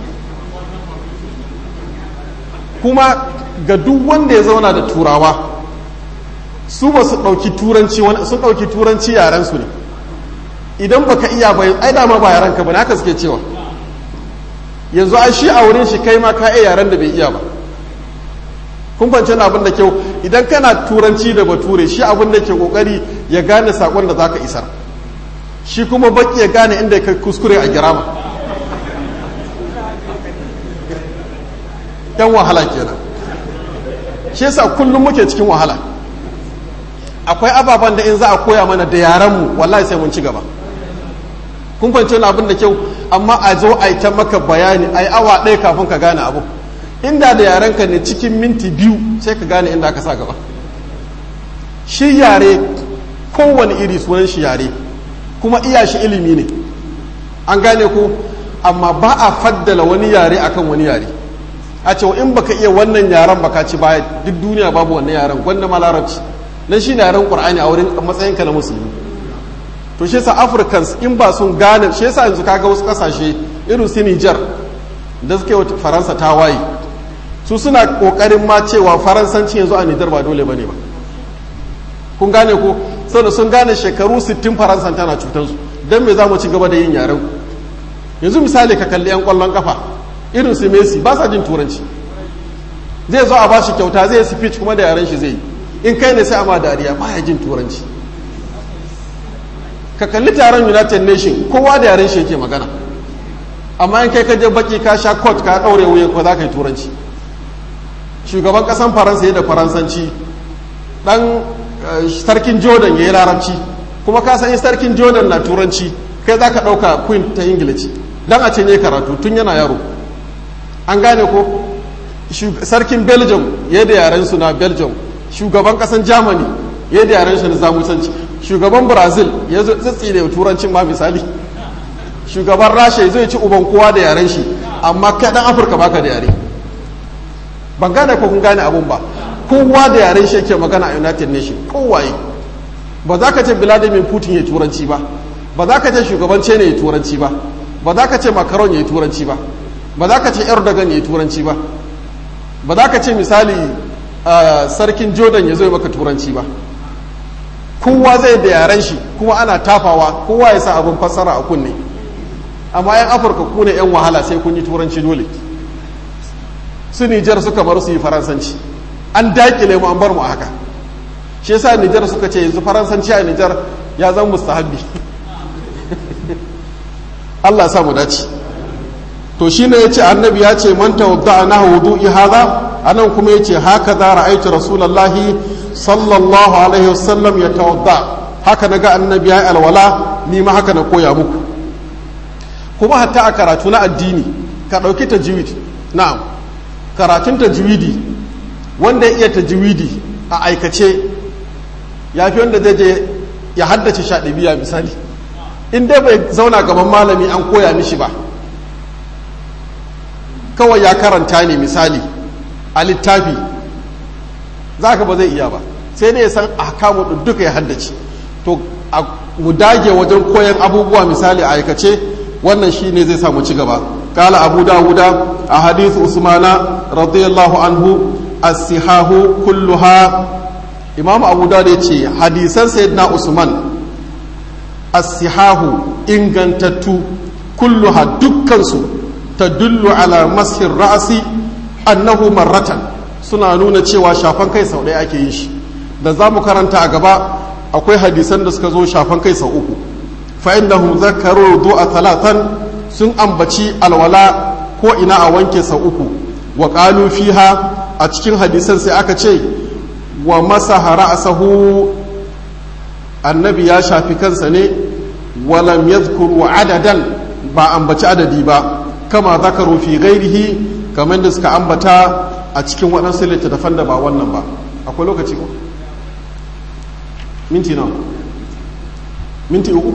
kuma ga duk wanda ya zauna da turawa su ba su ɗauki turanci sun ɗauki turanci yaren su ne idan baka iya ba ai dama ba yaren ka ba haka suke cewa yanzu ai shi a wurin shi kai ma ka iya yaren da bai iya ba kun fahimci abin da kyau idan kana turanci da bature shi abin da ke kokari ya gane sakon da zaka isar shi kuma baki ya gane inda ka kuskure a girama yan wahala kenan shi yasa kullum muke cikin wahala akwai ababen da in za a koya mana da yarenmu wallahi sai mun ci gaba kun fahimci wani abin da kyau amma a zo a yi ta maka bayani a yi awa ɗaya kafin ka gane abu inda da yarenka ne cikin minti biyu sai ka gane inda aka sa gaba shi yare kowane iri sunan shi yare kuma iya shi ilimi ne an gane ko amma ba a faddala wani yare akan wani yare a cewa in baka iya wannan yaren baka ci baya duk duniya babu wannan yaren gwanda ma larabci na shi ne yaren qur'ani a wurin matsayinka na musulmi to shi yasa africans in ba sun gane shi yasa yanzu kaga wasu kasashe irin su Niger da suke wa faransa ta waye su suna kokarin ma cewa faransanci yanzu a Niger ba dole bane ba kun gane ko saboda sun gane shekaru 60 faransan tana cutar su dan me za mu ci gaba da yin yaren yanzu misali ka kalli yan kwallon kafa irin su Messi ba sa jin turanci zai zo a ba shi kyauta zai speech kuma da yaren shi zai yi in kai ne sai a ma dariya ba ya jin turanci ka kalli taron united nation kowa da yaren shi yake magana amma in kai ka je baki ka sha court ka daure wuyan ko za ka yi turanci shugaban kasan faransa ya da faransanci dan sarkin jordan ya yi larabci kuma ka san sarkin jordan na turanci kai za ka ɗauka queen ta ingilici dan a ce ne karatu tun yana yaro an gane ko sarkin belgium ya da yaren su na belgium shugaban kasan germany ya da yaren shi na zamusanci shugaban brazil ya tsitsi da turancin ma misali shugaban rasha zai ci uban kowa da yaren shi amma kai dan afirka baka da yare ban gane ko kun gane abun ba kowa da yaren shi yake magana a united nation kowaye ba za ka ce vladimir putin ya turanci ba ba za ka ce shugaban ne ya turanci ba ba za ka ce macron ya turanci ba ba za ka ce erdogan ya turanci ba ba za ka ce misali sarkin jordan ya zo maka turanci ba kowa zai da yaren shi kuma ana tafawa kowa ya sa abin fassara a kunne amma yan afirka ku ne yan wahala sai kun yi turanci dole su nijar suka bar su yi faransanci an dakile mu an bar mu a haka shi yasa nijar suka ce yanzu faransanci a nijar ya zan mustahabbi Allah sa mu dace to shine yace annabi ya ce man tawadda na wudu'i hadha anan kuma yace haka za ra'aytu rasulullahi sallallahu alaihi wasallam ya tawadda haka naga annabi ya alwala ni ma haka na koya muku kuma hatta a karatu na addini ka dauki tajwid na'am karatun tajwidi wanda ya iya tajwidi a aikace ya fi wanda zai je ya haddace shaɗibiya misali in dai bai zauna gaban malami an koya mishi ba kawai ya karanta ne misali a littafi za ka ba zai iya ba sai dai ya san ahkamu duka ya haddace to a mu dage wajen koyan abubuwa misali a aikace wannan shi ne zai samu ci gaba kala abu dawuda a hadithu usmana radiyallahu anhu as-sihahu kulluha imamu abu dawud ya ce hadisan sayyidina usman as-sihahu ingantattu kulluha dukkansu tadullu ala mashin ra'asi annahu marratan suna nuna cewa shafan kai sau ɗaya ake yin shi da za mu karanta a gaba akwai hadisan da suka zo shafan kai sau uku fa'innahu zakaru du'a talatan sun ambaci alwala ko ina a wanke sau uku wa qalu fiha a cikin hadisan sai aka ce wa masaha ra'sahu annabi ya shafi kansa ne walam yadhkuru adadan ba ambaci adadi ba kama zakaru fi ghairihi kamar da suka ambata a cikin waɗansu littattafan da ba wannan ba akwai lokaci ko minti nawa minti uku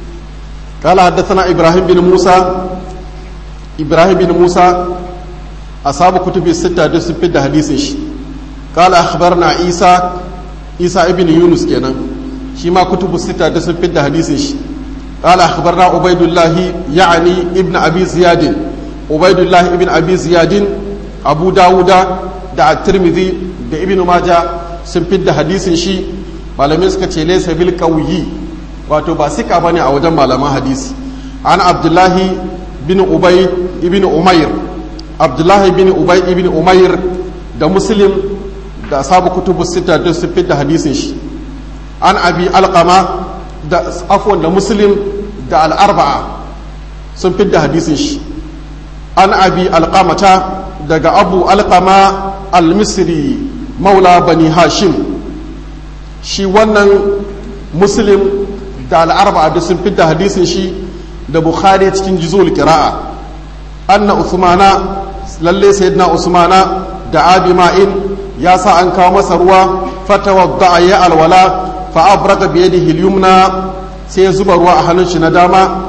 قال حدثنا إبراهيم بن موسى إبراهيم بن موسى ashabu kutubi sita duk sun fidda hadisin shi qala akhbarna isa isa ibn yunus kenan shi ma kutubu sita duk sun fidda hadisin shi qala akhbarna ubaidullah ya'ni ibn abi ziyad ubaidullah ibn abi ziyad abu dawuda da at-tirmidhi da ibn majah sun fidda hadisin shi malamai suka ce laysa bil qawyi wato ba sika bane a wajen malaman hadisi an abdullahi bin ubay ibn umair abdullahi bin ubay ibn umair da muslim da ashabu kutubu sita duk sun fidda hadisin shi an abi alqama da afwan da muslim da al-arba'a sun fidda hadisin shi an abi alqamata daga abu alqama al-misri maula bani hashim shi wannan muslim da al'arba'a da sun fidda hadisin shi da bukhari cikin jizul kira'a anna usmana lalle sayyidina usmana da abi ma'in ya sa an kawo masa ruwa fatawadda ya alwala fa abraga bi yadihi al-yumna sai ya zuba ruwa a hannun shi na dama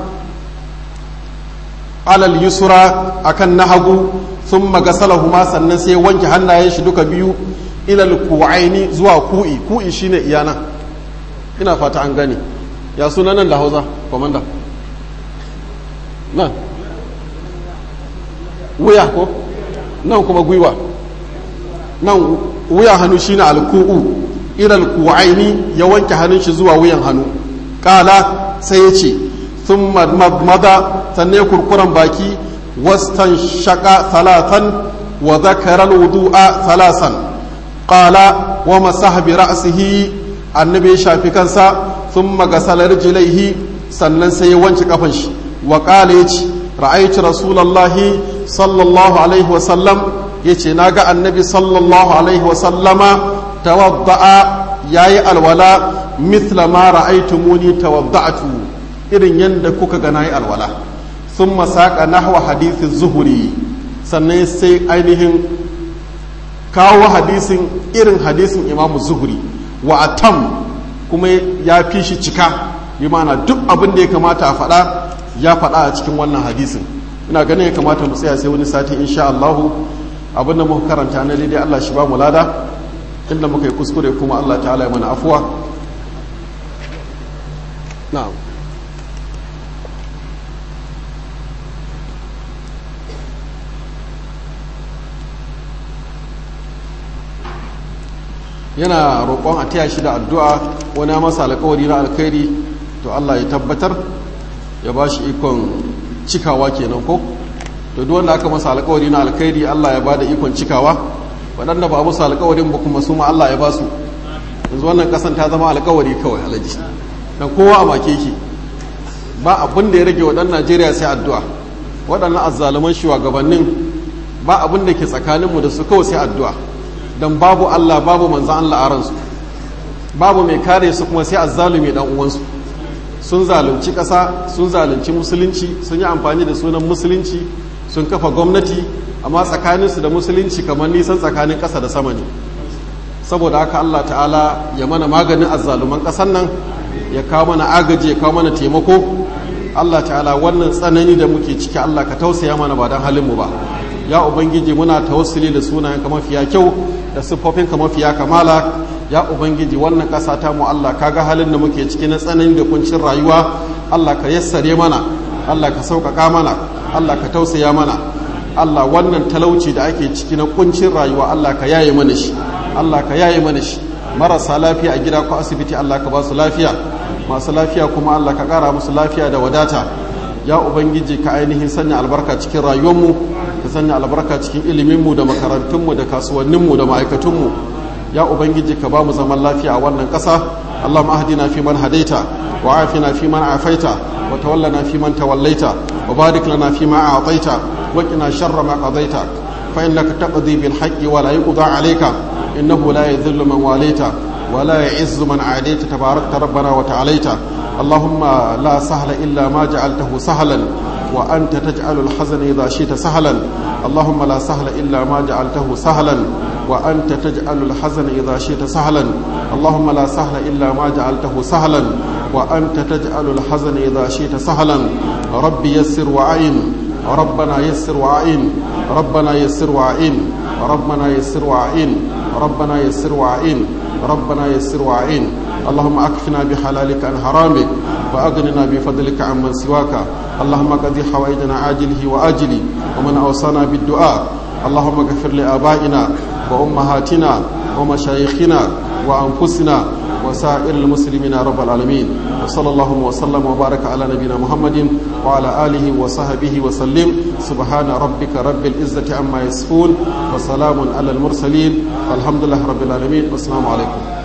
alal yusra akan na hagu thumma gasalahuma sannan sai wanke hannayen shi duka biyu ilal ku'aini zuwa ku'i ku'i shine iyana ina fata an gane ya suna nan da hausa komanda nan wuya ko nan kuma gwiwa nan wuya hannu shine alku'u ilal ku'aini ya wanke hannun shi zuwa wuyan hannu kala sai ya ce sun mada sannan kurkuren baki wastan shaka salatan wa zakarar wudu'a salasan qala wa masaha bi ra'sihi annabi ya shafi kansa thumma gasala rijlaihi sannan sai ya wanke kafan shi wa qala yace ra'aytu rasulullahi sallallahu alaihi wa sallam yace naga annabi sallallahu alaihi wa sallama tawadda'a yayi alwala mithla ma ra'aytumuni tawadda'tu irin yanda kuka ga nayi alwala thumma saqa nahwa hadith az-zuhri sannan sai ainihin kawo hadisin irin hadisin imamu zuhuri wa atam kuma ya fi shi cika bi mana duk abin da ya kamata a faɗa ya faɗa a cikin wannan hadisin ina ganin ya kamata mu tsaya sai wani sati insha Allah abin da muka karanta na daidai Allah shi ba mu lada inda muka yi kuskure kuma Allah ta'ala ya mana afuwa na'am yana roƙon a taya shi da addu'a wani masa alkawari na alkhairi to Allah ya tabbatar ya ba shi ikon cikawa kenan ko to duk wanda aka masa alkawari na alkhairi Allah ya ba da ikon cikawa waɗanda ba musu alkawarin ba kuma su ma Allah ya ba su yanzu wannan ƙasan ta zama alkawari kawai alaji dan kowa a make ki ba abin da ya rage waɗannan Najeriya sai addu'a waɗannan azzaluman shugabannin ba abin da ke tsakaninmu da su kawai sai addu'a don babu Allah babu manzan Allah a ransu babu mai kare su kuma sai azzalumi dan uwansu sun zalunci ƙasa sun zalunci musulunci sun yi amfani da sunan musulunci sun kafa gwamnati amma tsakaninsu da musulunci kamar nisan tsakanin ƙasa da sama ne saboda haka Allah ta'ala ya mana maganin azzaluman ƙasar nan ya kawo mana agaji ya kawo mana taimako Allah ta'ala wannan tsanani da muke ciki Allah ka tausaya mana ba don halinmu ba ya ubangiji muna tawassuli da sunayenka mafiya kyau da siffofinka mafiya kamala ya ubangiji wannan ƙasa ta mu Allah ka ga halin da muke ciki na tsanani da kuncin rayuwa Allah ka yassare mana Allah ka sauƙaƙa mana Allah ka tausaya mana Allah wannan talauci da ake ciki na kuncin rayuwa Allah ka yaye mana shi Allah ka yaye mana shi marasa lafiya a gida ko asibiti Allah ka ba su lafiya masu lafiya kuma Allah ka ƙara musu lafiya da wadata ya ubangiji ka ainihin sanya albarka cikin rayuwarmu ka sanya albarka cikin iliminmu da makarantunmu da kasuwanninmu da ma'aikatunmu ya ubangiji ka ba mu zaman lafiya a wannan ƙasa allah ma'adina fi man hadaita wa afina fi man afaita wa tawallana fi man tawallaita wa barik lana fi ma a'taita wa qina sharra ma qadaita fa innaka taqdi bil haqqi wa la yuqda alayka innahu la yadhillu man walaita wa la ya'izzu man adaita tabarakta rabbana wa ta'alaita اللهم لا سهل إلا ما جعلته سهلا وأنت تجعل الحزن إذا شئت سهلا اللهم لا سهل إلا ما جعلته سهلا وأنت تجعل الحزن إذا شئت سهلا اللهم لا سهل إلا ما جعلته سهلا وأنت تجعل الحزن إذا شئت سهلا ربي يسر وعين ربنا يسر وعين ربنا يسر وعين ربنا يسر وعين ربنا يسر وعين ربنا يسر وعين اللهم اكفنا بحلالك عن حرامك واغننا بفضلك عمن سواك اللهم قضي حوائجنا عاجله واجله ومن اوصانا بالدعاء اللهم اغفر لابائنا وامهاتنا ومشايخنا وانفسنا وسائر المسلمين رب العالمين وصلى الله وسلم وبارك على نبينا محمد وعلى آله وصحبه وسلم سبحان ربك رب العزة عما يصفون وسلام على المرسلين والحمد لله رب العالمين والسلام عليكم